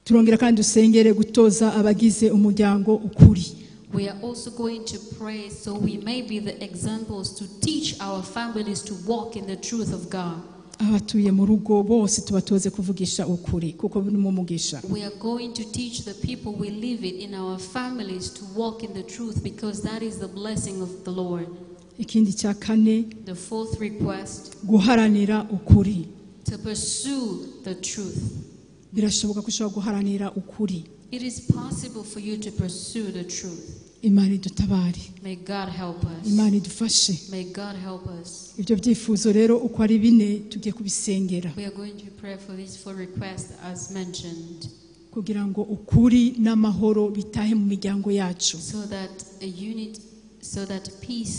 turongera kandi dusengere gutoza abagize umuryango ukuri We are also going to pray so we may be the examples to teach our families to walk in the truth of God. abatuye mu rugo bose tubatoze kuvugisha ukuri kuko ni mu mugisha We are going to teach the people we live with in our families to walk in the truth because that is the blessing of the Lord. ikindi cya kane The fourth request guharanira ukuri to pursue the truth. birashoboka ko ushobora guharanira ukuri It is possible for you to pursue the truth. imana idutabare May God help us. imana idufashe May God help us. ibyo byifuzo rero uko ari bine tugiye kubisengera We are going to pray for these four requests as mentioned kugira ngo ukuri n'amahoro bitahe mu miryango yacu so that a unit, so that peace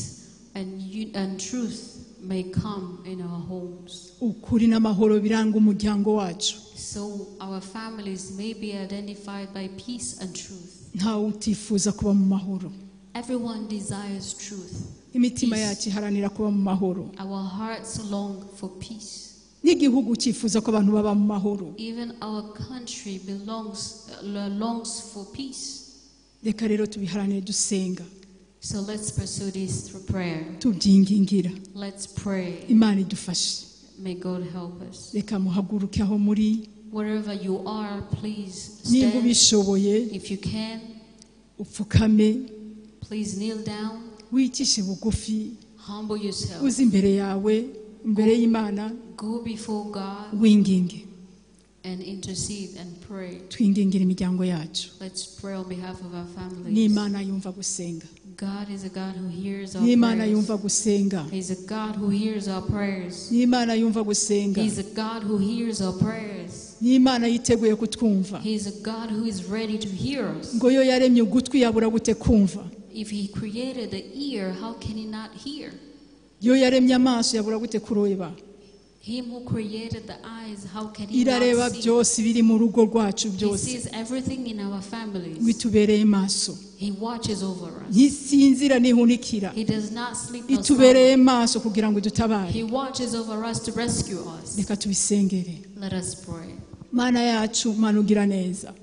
and, un- and truth may come in our homes. ukuri n'amahoro biranga umuryango wacu So our families may be identified by peace and truth. ntawe utifuza kuba mu mahoro Everyone desires truth. imitima yacu iharanira kuba mu mahoro Our hearts long for peace. n'igihugu cyifuza ko abantu baba mu mahoro Even our country belongs uh, longs for peace. reka rero tubiharanire dusenga So let's pursue this through prayer. tubyingingira Let's pray. imana idufashe May God help us. reka muhaguruke aho muri Wherever you are, please niba stand. ubishoboye If you can, upfukame please kneel down. wicishe bugufi Humble yourself. uze imbere yawe imbere y'imana Go before God winginge and intercede and pray. twingingira imiryango yacu Let's pray on behalf of our ni families. imana yumva gusenga God is a God who hears our ni imana prayers. yumva gusenga He's a God who hears our prayers. ni imana yumva gusenga He's a God who hears our prayers. ni imana yiteguye kutwumva He's a God who is ready to hear us. ngo iyo yaremye ugutwi yabura gute kumva If He created the ear, how can He not hear? iyo yaremye amaso yabura gute kureba Him who created the eyes, how can He irareba not see? byose ibiri mu rugo rwacu He byose sees everything in our families. bitubereye maso He watches over us. ntisinzira ntihunikira He does not sleep nor itubereye slumber. maso kugira ngo idutabare He watches over us to rescue us. reka tubisengere Let us pray. mana yacu mana ugira neza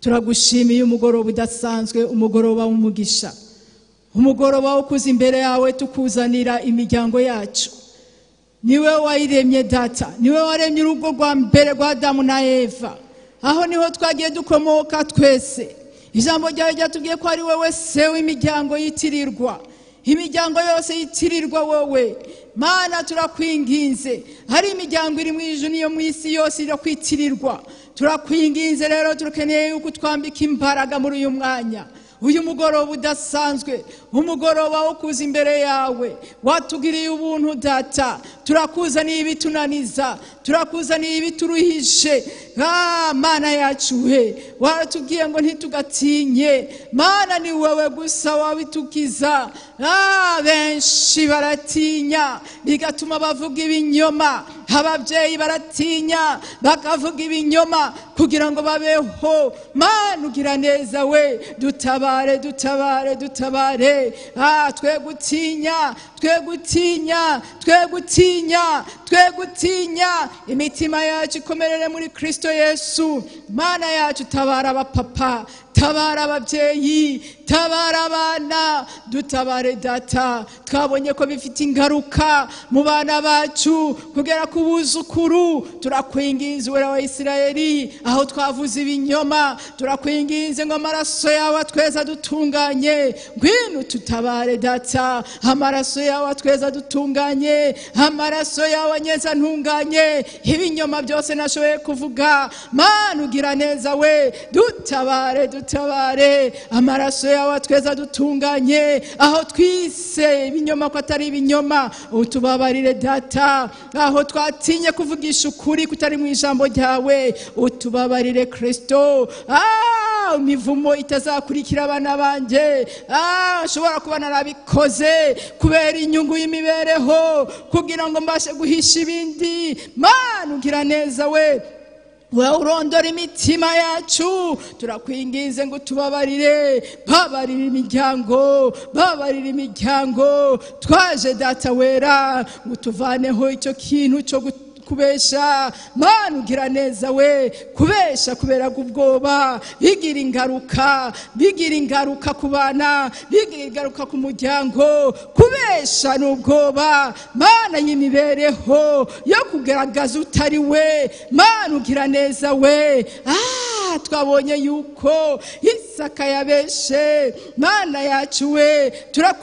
turagushimiye umugoroba udasanzwe umugoroba w'umugisha umugoroba wo kuza imbere yawe tukuzanira imiryango yacu niwe wayiremye data niwe waremye urugo rwa mbere rwa adamu na eva aho niho twagiye dukomoka twese ijambo ryawe ryatubwiye ko ari wowe se w'imiryango yitirirwa imiryango yose yitirirwa wowe mana turakwinginze hari imiryango iri mu ijuru niyo mu isi yose irakwitirirwa turakwinginze rero turakeneye yuko utwambika imbaraga muri uyu mwanya uyu mugoroba udasanzwe umugoroba wo kuza imbere yawe watugiriye ubuntu data turakuzaniye ibitunaniza turakuzaniye ibituruhishe Ah, mana yacu we waratubwiye ngo ntitugatinye mana ni wowe gusa wabitukiza Ah, benshi baratinya bigatuma bavuga ibinyoma ababyeyi baratinya bakavuga ibinyoma kugira ngo babeho mana ugira neza we dutabare dutabare dutabare ah twe gutinya twe gutinya twe gutinya twe gutinya imitima yacu ikomerere muri kristo yesu mana yacu tabara abapapa tabara ababyeyi tabara abana dutabare data twabonye ko bifite ingaruka mu bana bacu kugera ku buzukuru turakwinginze uwera wa isirayeli aho twavuze ibinyoma turakwinginze ngo amaraso yawe atweza adutunganye ngwino tutabare data amaraso yawe atweza adutunganye amaraso yawe anyeza ntunganye ibinyoma byose nashoboye kuvuga mana ugira neza we dutabare dutabare amaraso yawe atweza dutunganye aho twise ibinyoma ko atari ibinyoma utubabarire data aho twatinye kuvugisha ukuri kutari mu ijambo ryawe utubabarire kristo Ah, imivumo itazakurikira abana banjye Ah, nshobora kuba narabikoze kubera inyungu y'imibereho kugira ngo mbashe guhisha ibindi mana ugira neza we wowe urondora imitima yacu turakwingize ngo tubabarire babarire imiryango babarire imiryango twaje data wera ngo tuvaneho icyo kintu cyo gu- kubesha mana ugira neza we kubesha kubera ubwoba bigira ingaruka bigira ingaruka ku bana bigira ingaruka ku muryango kubesha ni ubwoba mana y'imibereho yo kugaragaza utari we mana ugira neza we Ah, twabonye yuko isaka yabeshe mana yacu we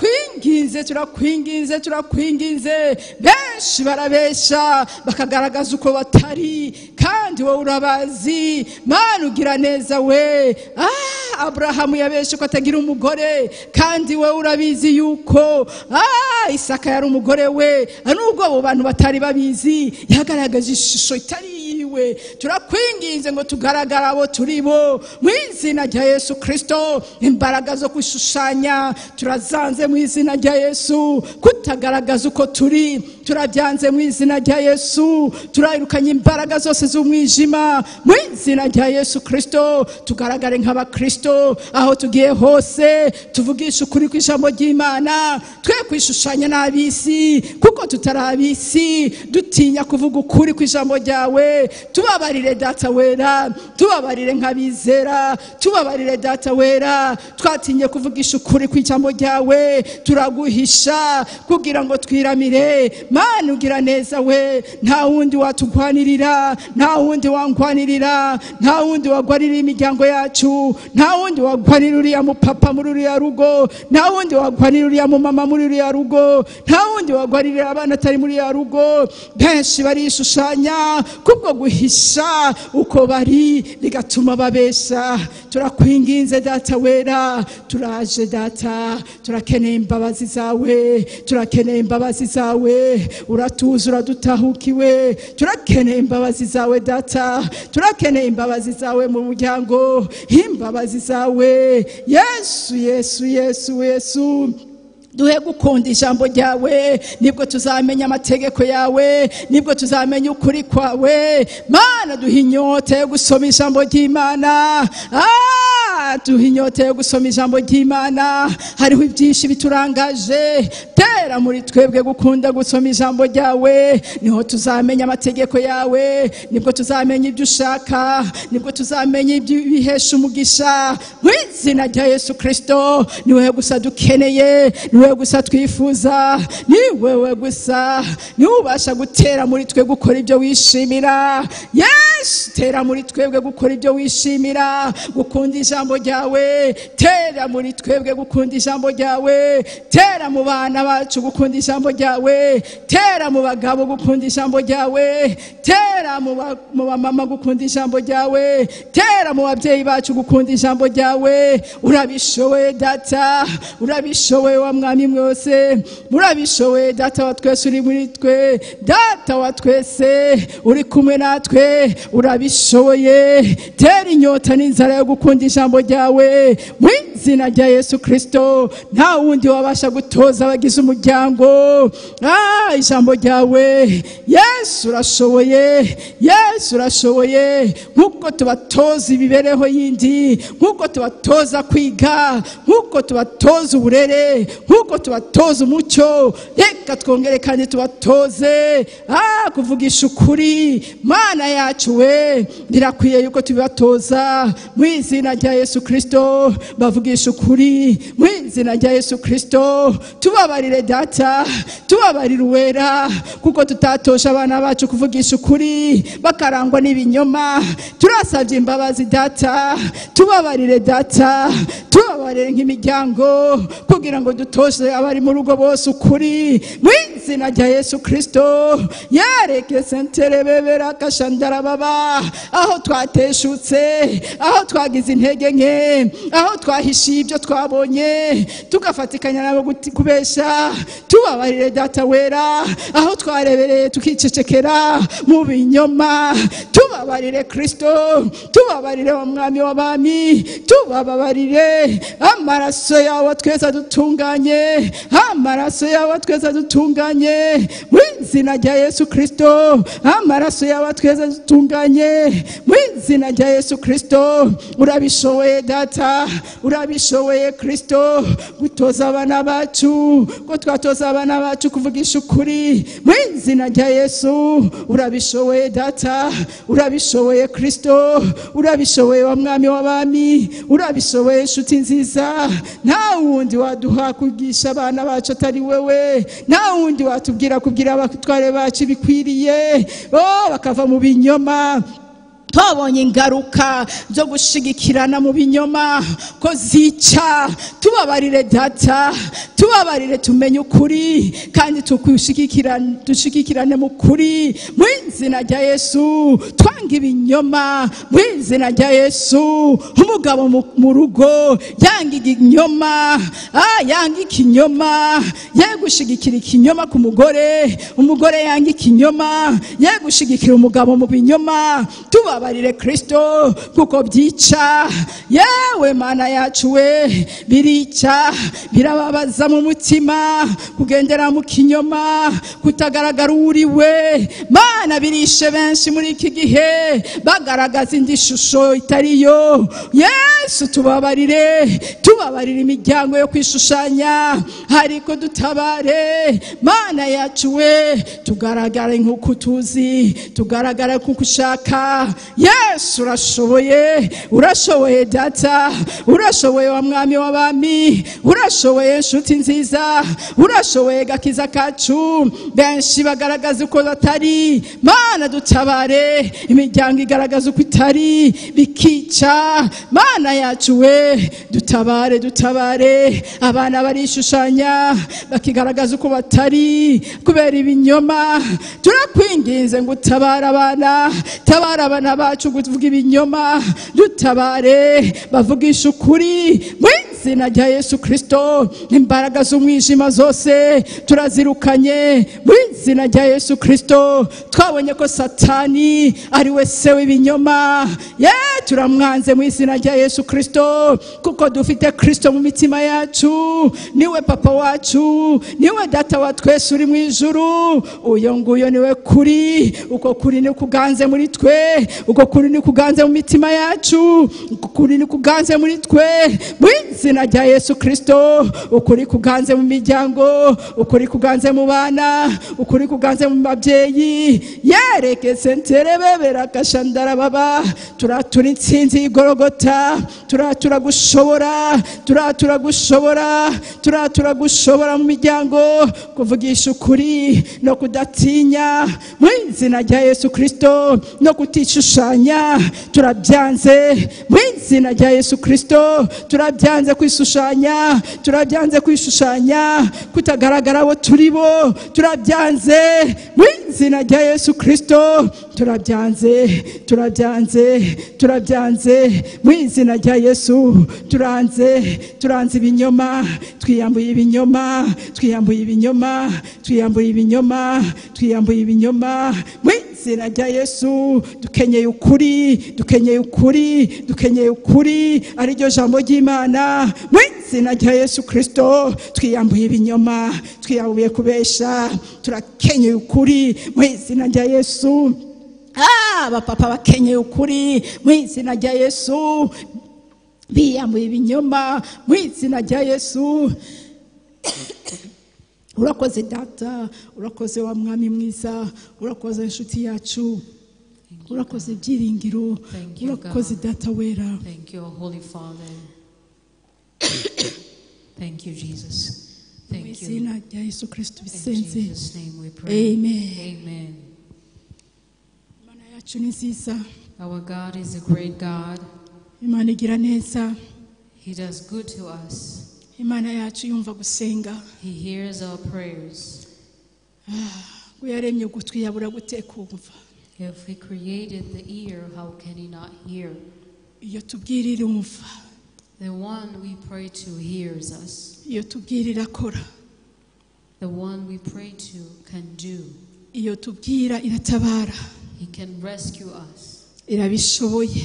turakwinginze turakwinginze turakwinginze benshi barabesha bakagaragaza uko batari kandi wowe urabazi mana ugira neza we Ah, aburahamu yabeshe ko atagira umugore kandi wowe urabizi yuko ah, isaka yari umugore we nubwo abo bantu batari babizi yagaragaje ishusho itari yiwe turakwinginze ngo tugaragare abo turi bo mu izina rya yesu kirisito imbaraga zo gushushanya turazanze mu izina rya yesu kutagaragaza uko turi turabyanze mu izina rya yesu turayirukanye imbaraga zose z'umwijima mu izina rya yesu kirisito tugaragare nk'abakirisito aho tugiye hose tuvugisha ukuri kw'ijambo ry'imana twe kwishushanya n'ab'isi kuko tutari ab'isi dutinya kuvuga ukuri kw'ijambo ryawe tubabarire data wera tubabarire nk'abizera tubabarire data wera twatinye kuvugisha ukuri kw'ijambo ryawe turaguhisha kugira ngo twiramire Ma mana ugira neza we nta wundi watugwanirira nta wundi wangwanirira nta wundi wagwanirira imiryango yacu nta wundi wagwanirira uriya mupapa muri uriya rugo nta wundi wagwanirira uriya mumama muri uriya rugo nta wundi wagwanirira abana atari muri uriya rugo benshi barishushanya kubwo guhisha uko bari bigatuma babesha turakwinginze data wera turaje data turakeneye imbabazi zawe turakeneye imbabazi zawe uratuza uradutahukiwe turakeneye imbabazi zawe data turakeneye imbabazi zawe mu muryango imbabazi zawe yesu yesu yesu yesu duhe gukunda ijambo ryawe nibwo tuzamenya amategeko yawe nibwo tuzamenya ukuri kwawe mana duhe inyota yo gusoma ijambo ry'imana Ah, duhe inyota yo gusoma ijambo ry'imana hariho ibyinshi biturangaje tera muri twebwe gukunda gusoma ijambo ryawe niho tuzamenya amategeko yawe nibwo tuzamenya ibyo ushaka nibwo tuzamenya ibyo bihesha umugisha mu izina rya yesu kirisito ni wowe gusa dukeneye ni wowe gusa twifuza ni wowe gusa niwe ubasha gutera muri twe gukora ibyo wishimira yesu tera muri twebwe gukora ibyo wishimira gukunda ijambo ryawe tera muri twebwe gukunda ijambo ryawe tera mu bana bacu gukunda ijambo ryawe tera mu bagabo gukunda ijambo ryawe tera mu ba- mu bamama gukunda ijambo ryawe tera mu babyeyi bacu gukunda ijambo ryawe urabishoboye data urabishoboye wa mwami mwose murabishoboye data wa twese uri muri twe data wa twese uri kumwe natwe urabishoboye tera inyota n'inzara yo gukunda ijambo ryawe mu izina rya yesu kirisito nta wundi wabasha gutoza abagize umuryango ah ijambo ryawe yesu urashoboye yesu urashoboye nk'uko tubatoza imibereho yindi nk'uko tubatoza kwiga nk'uko tubatoza uburere nk'uko tubatoza umucyo reka twongere kandi tubatoze ah kuvugisha ukuri mana yacu we birakwiye yuko tubibatoza mu izina rya yesu kirisito bavugisha ukuri mu izina rya yesu kirisito tubabarire data tubabarire uwera kuko tutatoje abana bacu kuvugisha ukuri bakarangwa n'ibinyoma turasabye imbabazi data tubabarire data tubabarire nk'imiryango kugira ngo dutoze abari mu rugo bose ukuri mu izina rya yesu kirisito yereke senterebebera kashandarababa aho twateshutse aho twagize intege nke aho twahishiye ibyo twabonye tugafatikanya nabo guti- kubesha tubabarire data wera aho twarebereye tukicecekera mu binyoma tubabarire kirisito tubabarire wa mwami w'abami tubababarire amaraso yawe twese adutunganye amaraso yawe twese adutunganye mu izina rya yesu kirisito amaraso yawe twese adutunganye mu izina rya yesu kirisito urabishoboye data urabishoboye kirisito gutoza abana bacu ko twatoza abana bacu kuvugisha ukuri mu izina rya yesu urabishoboye data urabishoboye kirisito urabishoboye wa mwami w'abami urabishoboye inshuti nziza nta wundi waduha kugisha abana bacu atari wewe nta wundi watubwira kubwira abatware bacu ibikwiriye oh, bakava mu binyoma twabonye ingaruka zo gushigikirana mu binyoma ko zica tubabarire data tubabarire tumenye ukuri kandi tukushigikirane- dushigikirane mu kuri mu izina rya yesu twanga ibinyoma mu izina rya yesu umugabo mu- mu rugo yanga ikinyoma ah, yanga ikinyoma ye gushigikira ikinyoma ku mugore umugore yanga ikinyoma ye gushigikira umugabo mu binyoma tubabarire kirisito kuko byica yewe mana yacu we birica birababaza mu mutima kugendera mu kinyoma kutagaragara uwo uri we mana birishe benshi muri iki gihe bagaragaza indi shusho itari yo yesu tubabarire tubabarire imiryango yo kwishushanya ariko dutabare mana yacu we tugaragare nk'uko utuzi tugaragare nk'uko ushaka yesu urashoboye urashoboye data urashoboye wa mwami w'abami urashoboye inshuti nziza urashoboye gakiza kacu benshi bagaragaza uko batari mana dutabare imiryango igaragaza uko itari bikica mana yacu we dutabare dutabare abana barishushanya bakigaragaza uko batari kubera ibinyoma turakwinginze ngo utabare abana tabara abana bacu kuvuga ibinyoma dutabare bavugisha ukuri mu izina rya yesu kirisito imbaraga z'umwijima zose turazirukanye mu izina rya yesu kirisito twabonye ko satani ari we se w'ibinyoma ye turamwanze mu izina rya yesu kirisito kuko dufite kirisito mu mitima yacu niwe papa wacu niwe data wa twese uri mu ijuru uyo nguyo niwe kuri uko kuri ni kuganze muri twe uko kuri ni kuganze mu mitima yacu uko kuri ni kuganze muri twe mu izina rya yesu kirisito ukuri kuganze mu miryango ukuri kuganze mu bana ukuri kuganze mu babyeyi yereke sentere bebera kashandara baba turatura insinzi y'igorogota turatura gushobora turatura gushobora turatura gushobora mu miryango kuvugisha ukuri no kudatinya mu izina rya yesu kirisito no kutishushanya turabyanze mu izina rya yesu kirisito turabyanze kwishushanya turabyanze kwishushanya kutagaragara abo turi bo turabyanze mu izina rya yesu kirisito turabyanze turabyanze turabyanze mu izina rya yesu turanze turanze ibinyoma twiyambuye ibinyoma twiyambuye ibinyoma twiyambuye ibinyoma twiyambuye ibinyoma mu izina rya yesu dukenyeye ukuri dukenyeye ukuri dukenyeye ukuri ariryo jambo ry'imana mu izina rya yesu kirisito twiyambuye ibinyoma twiyambuye kubesha turakenyeye ukuri mu izina rya yesu Ah, abapapa bakenyeye ukuri mu izina rya yesu biyambuye ibinyoma mu izina rya yesu urakoze data urakoze wa mwami mwiza urakoze inshuti yacu urakoze ibyiringiro Thank you, God. urakoze data wera Thank you, Holy Father. Thank you, Jesus. mu Thank you. izina rya yesu kirisito In bisenze Jesus' name we pray. Amen. Amen. imana yacu ni nziza Our God is a great God. imana igira neza He does good to us. imana yacu yumva gusenga He hears our prayers. ngo yaremye ugutwi yabura gute kumva If He created the ear, how can He not hear? iyo tubwirira umva The one we pray to hears us. iyo tubwirira akora The one we pray to can do. iyo tubwira iratabara He can rescue us. irabishoboye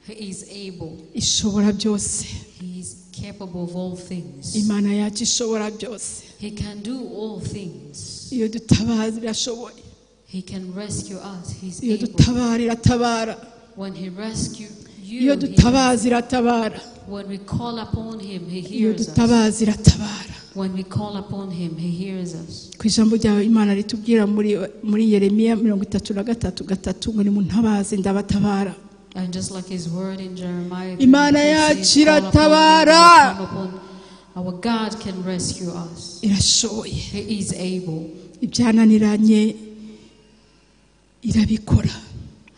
He is able. ishobora byose He is capable of all things. imana yacu ishobora byose He can do all things. iyo dutabaza irashoboye He can rescue us. He's iyo able. dutabara iratabara When He rescued you, iyo he, dutabaza iratabara when we call upon Him, He iyo hears us. dutabaza iratabara When we call upon Him, He hears us. ku ijambo ryawe imana ritubwira muri muri yeremiya mirongo itatu na gatatu gatatu ngo nimuntabaze ndabatabara And just like His word in Jeremiah, Imana 33 says, yacu "Call upon me, iratabara." I will come upon-" our God can rescue us. irashoboye He is able. ibyananiranye irabikora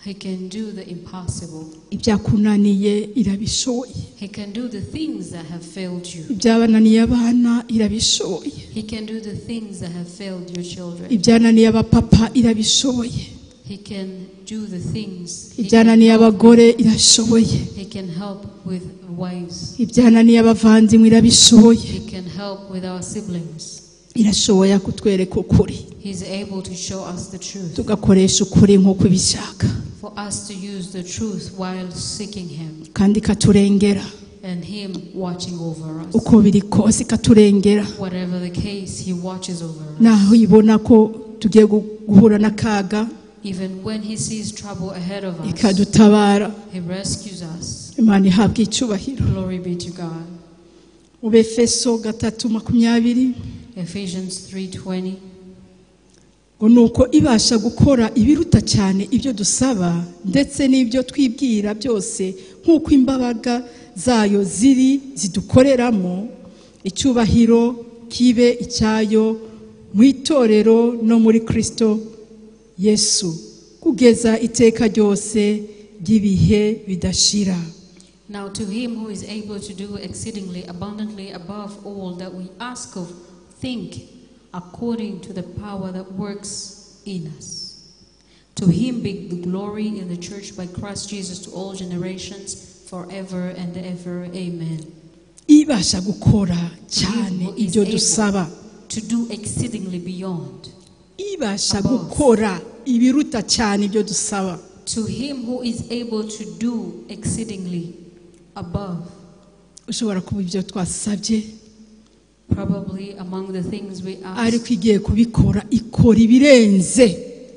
He can do the impossible. ibyakunaniye irabishoboye He can do the things that have failed you. ibyabananiye abana irabishoboye He can do the things that have failed your children. ibyananiye abapapa irabishoboye He can do the things. He can, ibyananiye abagore irashoboye he can help with wives. ibyananiye abavandimwe irabishoboye He can help with our siblings. irashoboye kutwereka ukuri He's able to show us the truth. tugakoresha ukuri nk'uko ibishaka For us to use the truth while seeking Him kandi ikaturengera and Him watching over us. uko biri kose ikaturengera Whatever the case, He watches over us. naho ibona ko tugiye gu- guhura n'akaga Even when He sees trouble ahead of us, ikadutabara He rescues us. imana ihabwa icyubahiro Glory be to God. mu befeso gatatu makumyabiri Ephesians 3:20. ngo ni uko ibasha gukora ibiruta cyane ibyo dusaba ndetse n'ibyo twibwira byose nk'uko imbabaga zayo ziri zidukoreramo icyubahiro kibe icyayo mu itorero no muri kirisito yesu kugeza iteka ryose ry'ibihe bidashira Now, to him who is able to do exceedingly abundantly above all that we ask of, think according to the power that works in us. To him be the glory in the church by Christ Jesus to all generations, forever and ever. Amen. ibasha gukora cyane To him who is ibyo able dusaba To do exceedingly beyond. ibasha Above. gukora ibiruta cyane ibyo dusaba To him who is able to do exceedingly above. ushobora kuba ibyo twasabye Probably among the things we ask, ariko igiye kubikora ikora ibirenze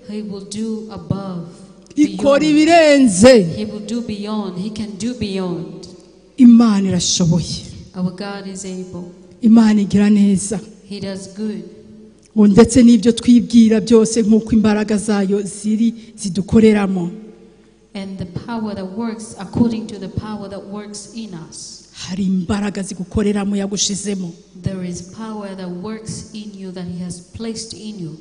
he will do above. ikora beyond. ibirenze He will do beyond. He can do beyond. imana irashoboye Our God is able. imana igira neza He does good. ngo ndetse n'ibyo twibwira byose nk'uko imbaraga zayo ziri zidukoreramo And the power that works according to the power that works in us. hari imbaraga zigukoreramo yagushizemo There is power that works in you that He has placed in you.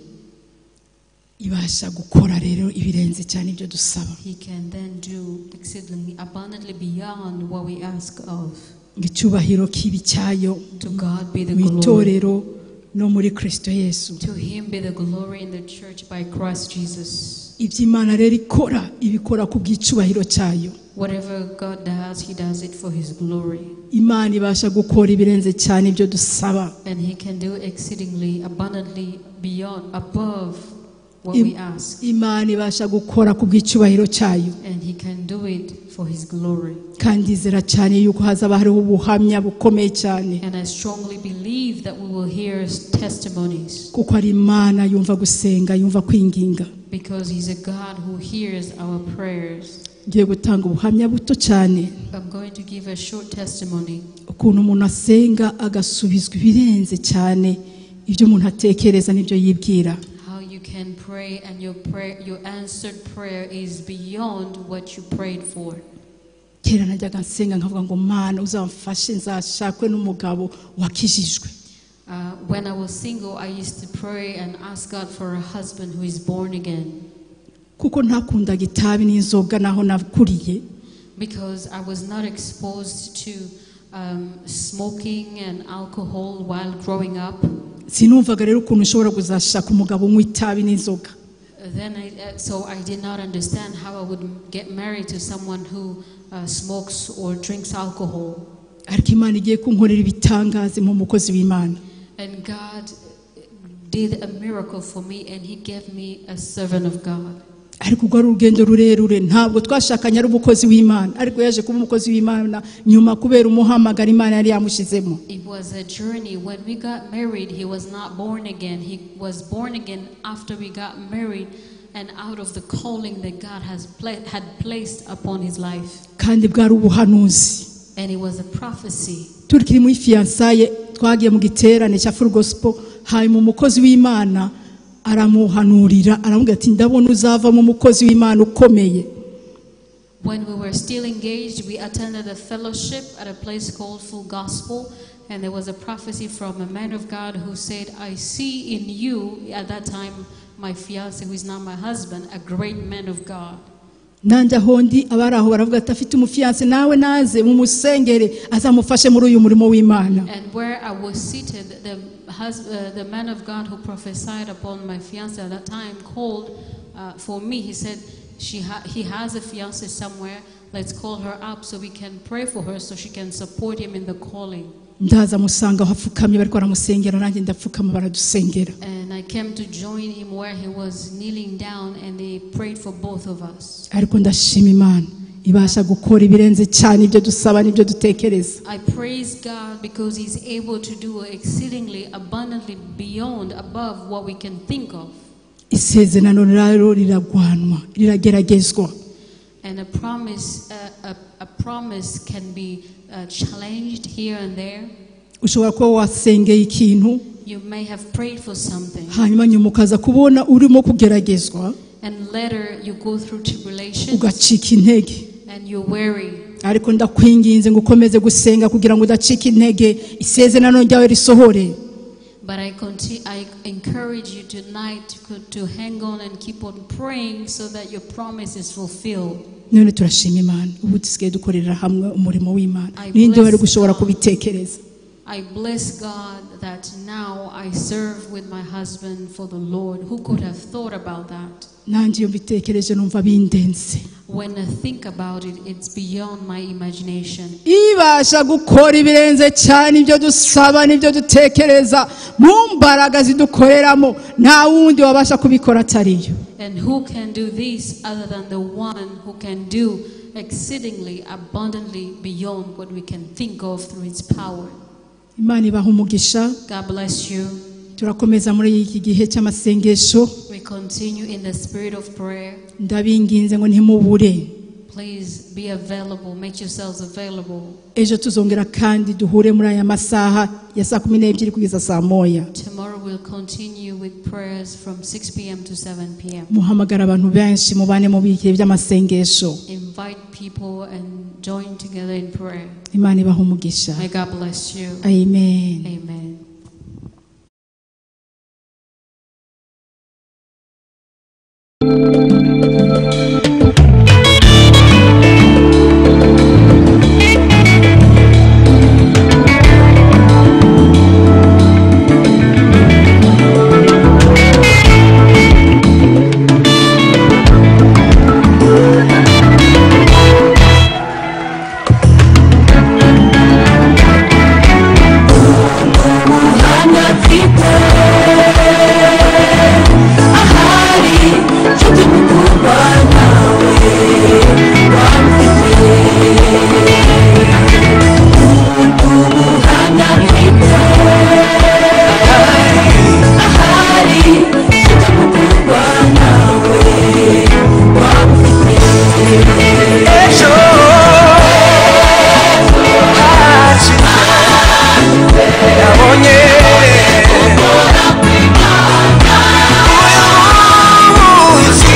ibasha gukora rero ibirenze cyane ibyo dusaba He can then do exceedingly abundantly beyond what we ask of. ngo icyubahiro kibi cyayo To God be the mu glory. itorero no muri kirisito yesu To Him be the glory in the church by Christ Jesus. ibyo imana rero ikora ibikora ku bw'icyubahiro cyayo Whatever God does, He does it for His glory. imana ibasha gukora ibirenze cyane ibyo dusaba And he can do exceedingly abundantly beyond, above what Im- we ask. imana ibasha gukora ku bw'icyubahiro cyayo And he can do it for his glory. kandi izera cyane yuko hazaba hariho ubuhamya bukomeye cyane And I strongly believe that we will hear his testimonies kuko ari imana yumva gusenga yumva kwinginga because he's a God who hears our prayers. ngiye gutanga ubuhamya buto cyane I'm going to give a short testimony ukuntu umuntu asenga agasubizwa ibirenze cyane ibyo umuntu atekereza n'ibyo yibwira how you can pray and your prayer your answered prayer is beyond what you prayed for. kera najyaga nsenga nkavuga ngo mana uzamfashe nzashakwe n'umugabo wakijijwe Uh, when I was single, I used to pray and ask God for a husband who is born again. kuko ntakundaga itabi n'inzoga naho nakuriye because I was not exposed to um, smoking and alcohol while growing up. sinumvaga rero ukuntu ushobora kuzashaka umugabo unywa itabi n'inzoga Then I, uh, so I did not understand how I would m- get married to someone who uh, smokes or drinks alcohol. ariko imana igiye kunkorera ibitangaza nk'umukozi w'imana And God did a miracle for me, and He gave me a servant of God. ariko ubwo ari urugendo rurerure ntabwo twashakanye ari umukozi w'imana ariko yaje kuba umukozi w'imana nyuma kubera umuhamagara imana yari yamushyizemo It was a journey. When we got married, he was not born again. He was born again after we got married and out of the calling that God has pla- had placed upon his life. kandi bwari ubuhanuzi And it was a prophecy. turikiri muri fiyansaye twagiye mu giterane cya furu gosipo hanyuma umukozi w'imana aramuhanurira aramubwira ati ndabona uzavamo umukozi w'imana ukomeye When we were still engaged, we attended a fellowship at a place called Full Gospel. And there was a prophecy from a man of God who said, I see in you, at that time, my fiance, who is now my husband, a great man of God. nanjye aho ndi abari aho baravuga ati afite umufiyanse nawe naze mumusengere azamufashe muri uyu murimo w'imana And where I was seated, the, hus- uh, the man of God who prophesied upon my fiance at that time called uh, for me. He said, she ha- He has a fiance somewhere. Let's call her up so we can pray for her so she can support him in the calling. ndaza musanga aho apfukamye bariko baramusengera nanjye ndapfukama baradusengera And I came to join him where he was kneeling down, and they prayed for both of us. ariko ndashima imana ibasha gukora ibirenze cyane ibyo dusaba n'ibyo dutekereza I praise God because He's able to do exceedingly abundantly beyond, above what we can think of. isezerano rero riragwanwa rirageragezwa And a promise, uh, a, a promise can be uh, challenged here and there. ushobora kuba wasengeye ikintu You may have prayed for something, hanyuma nyuma ukaza kubona urimo kugeragezwa and later you go through tribulation ugacika intege and you're weary. ariko ndakwinginze ngo ukomeze gusenga kugira ngo udacika intege isezerano ryawe risohore But I, conti- I encourage you tonight to, co- to hang on and keep on praying so that your promise is fulfilled. none turashima imana ubu dusigaye dukorera hamwe umurimo w'imana I ninde wari bless gushobora God. kubitekereza I bless God that now I serve with my husband for the Lord. Who could have thought about that? nanjye iyo mbitekereje numva bindenze When I think about it, it's beyond my imagination. ibasha gukora ibirenze cyane ibyo dusaba n'ibyo dutekereza mu mbaraga zidukoreramo nta wundi wabasha kubikora atariyo And who can do this other than the one who can do exceedingly abundantly beyond what we can think of through his power? imana ibaha umugisha God bless you. turakomeza muri iki gihe cy'amasengesho We continue in the spirit of prayer. ndabinginze ngo ntimubure Please be available, make yourselves available. ejo tuzongera kandi duhure muri aya masaha ya saa kumi n'ebyiri kugeza saa moya Tomorrow we'll continue with prayers from 6 p.m. to 7 p.m. muhamagara abantu benshi mubane mu bihe by'amasengesho Invite people and join together in prayer. imana ibaha umugisha May God bless you. amen Amen. ejo hacu nabonye umunsi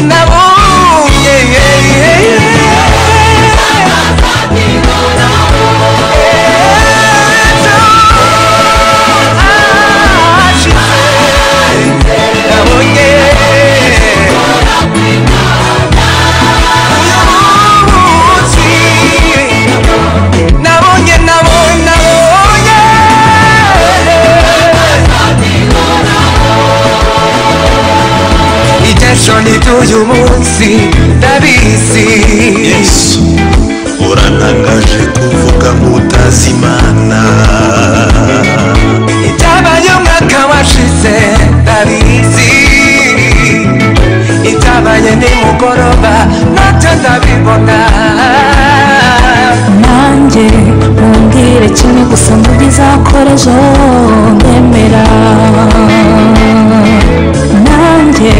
nabonye ejo hacu nabonye umunsi nabonye nabonye nabonye iby'ejo ni iby'uyu munsi ndabizi yesu urantangaje kuvuga mutazi imana ibyabaye umwaka washize ndabizi ibyabaye nimugoroba nabyo ndabibona nanjye mumbwire kimwe gusa mubizakora ejo ndemera nanjye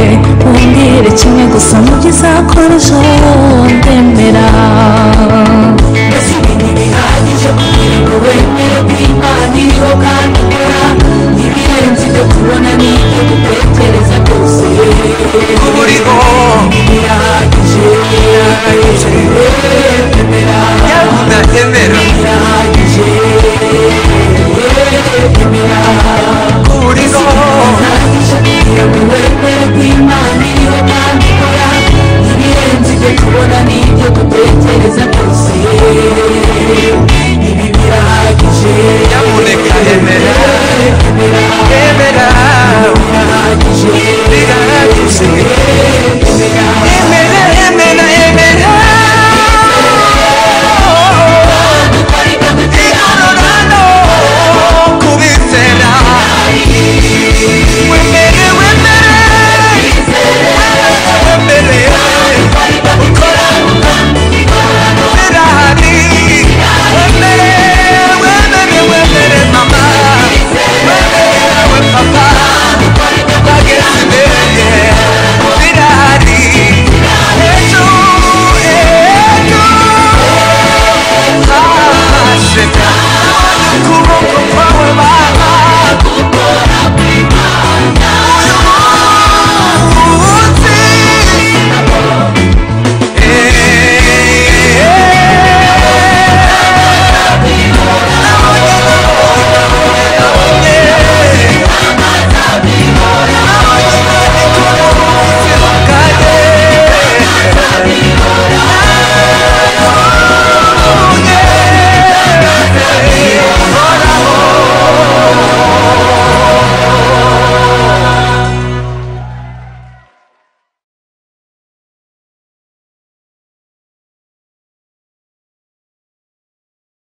mumbwire kimwe gusa mubizakora ejo ndemera mbese ibintu bihagije kugira ngo wemere ko imana iriho kandi ikora ibirenze ibyo tubona n'ibyo dutekereza byose umurimo ndahemera umurimo nyamuneka hemera hemera birahagije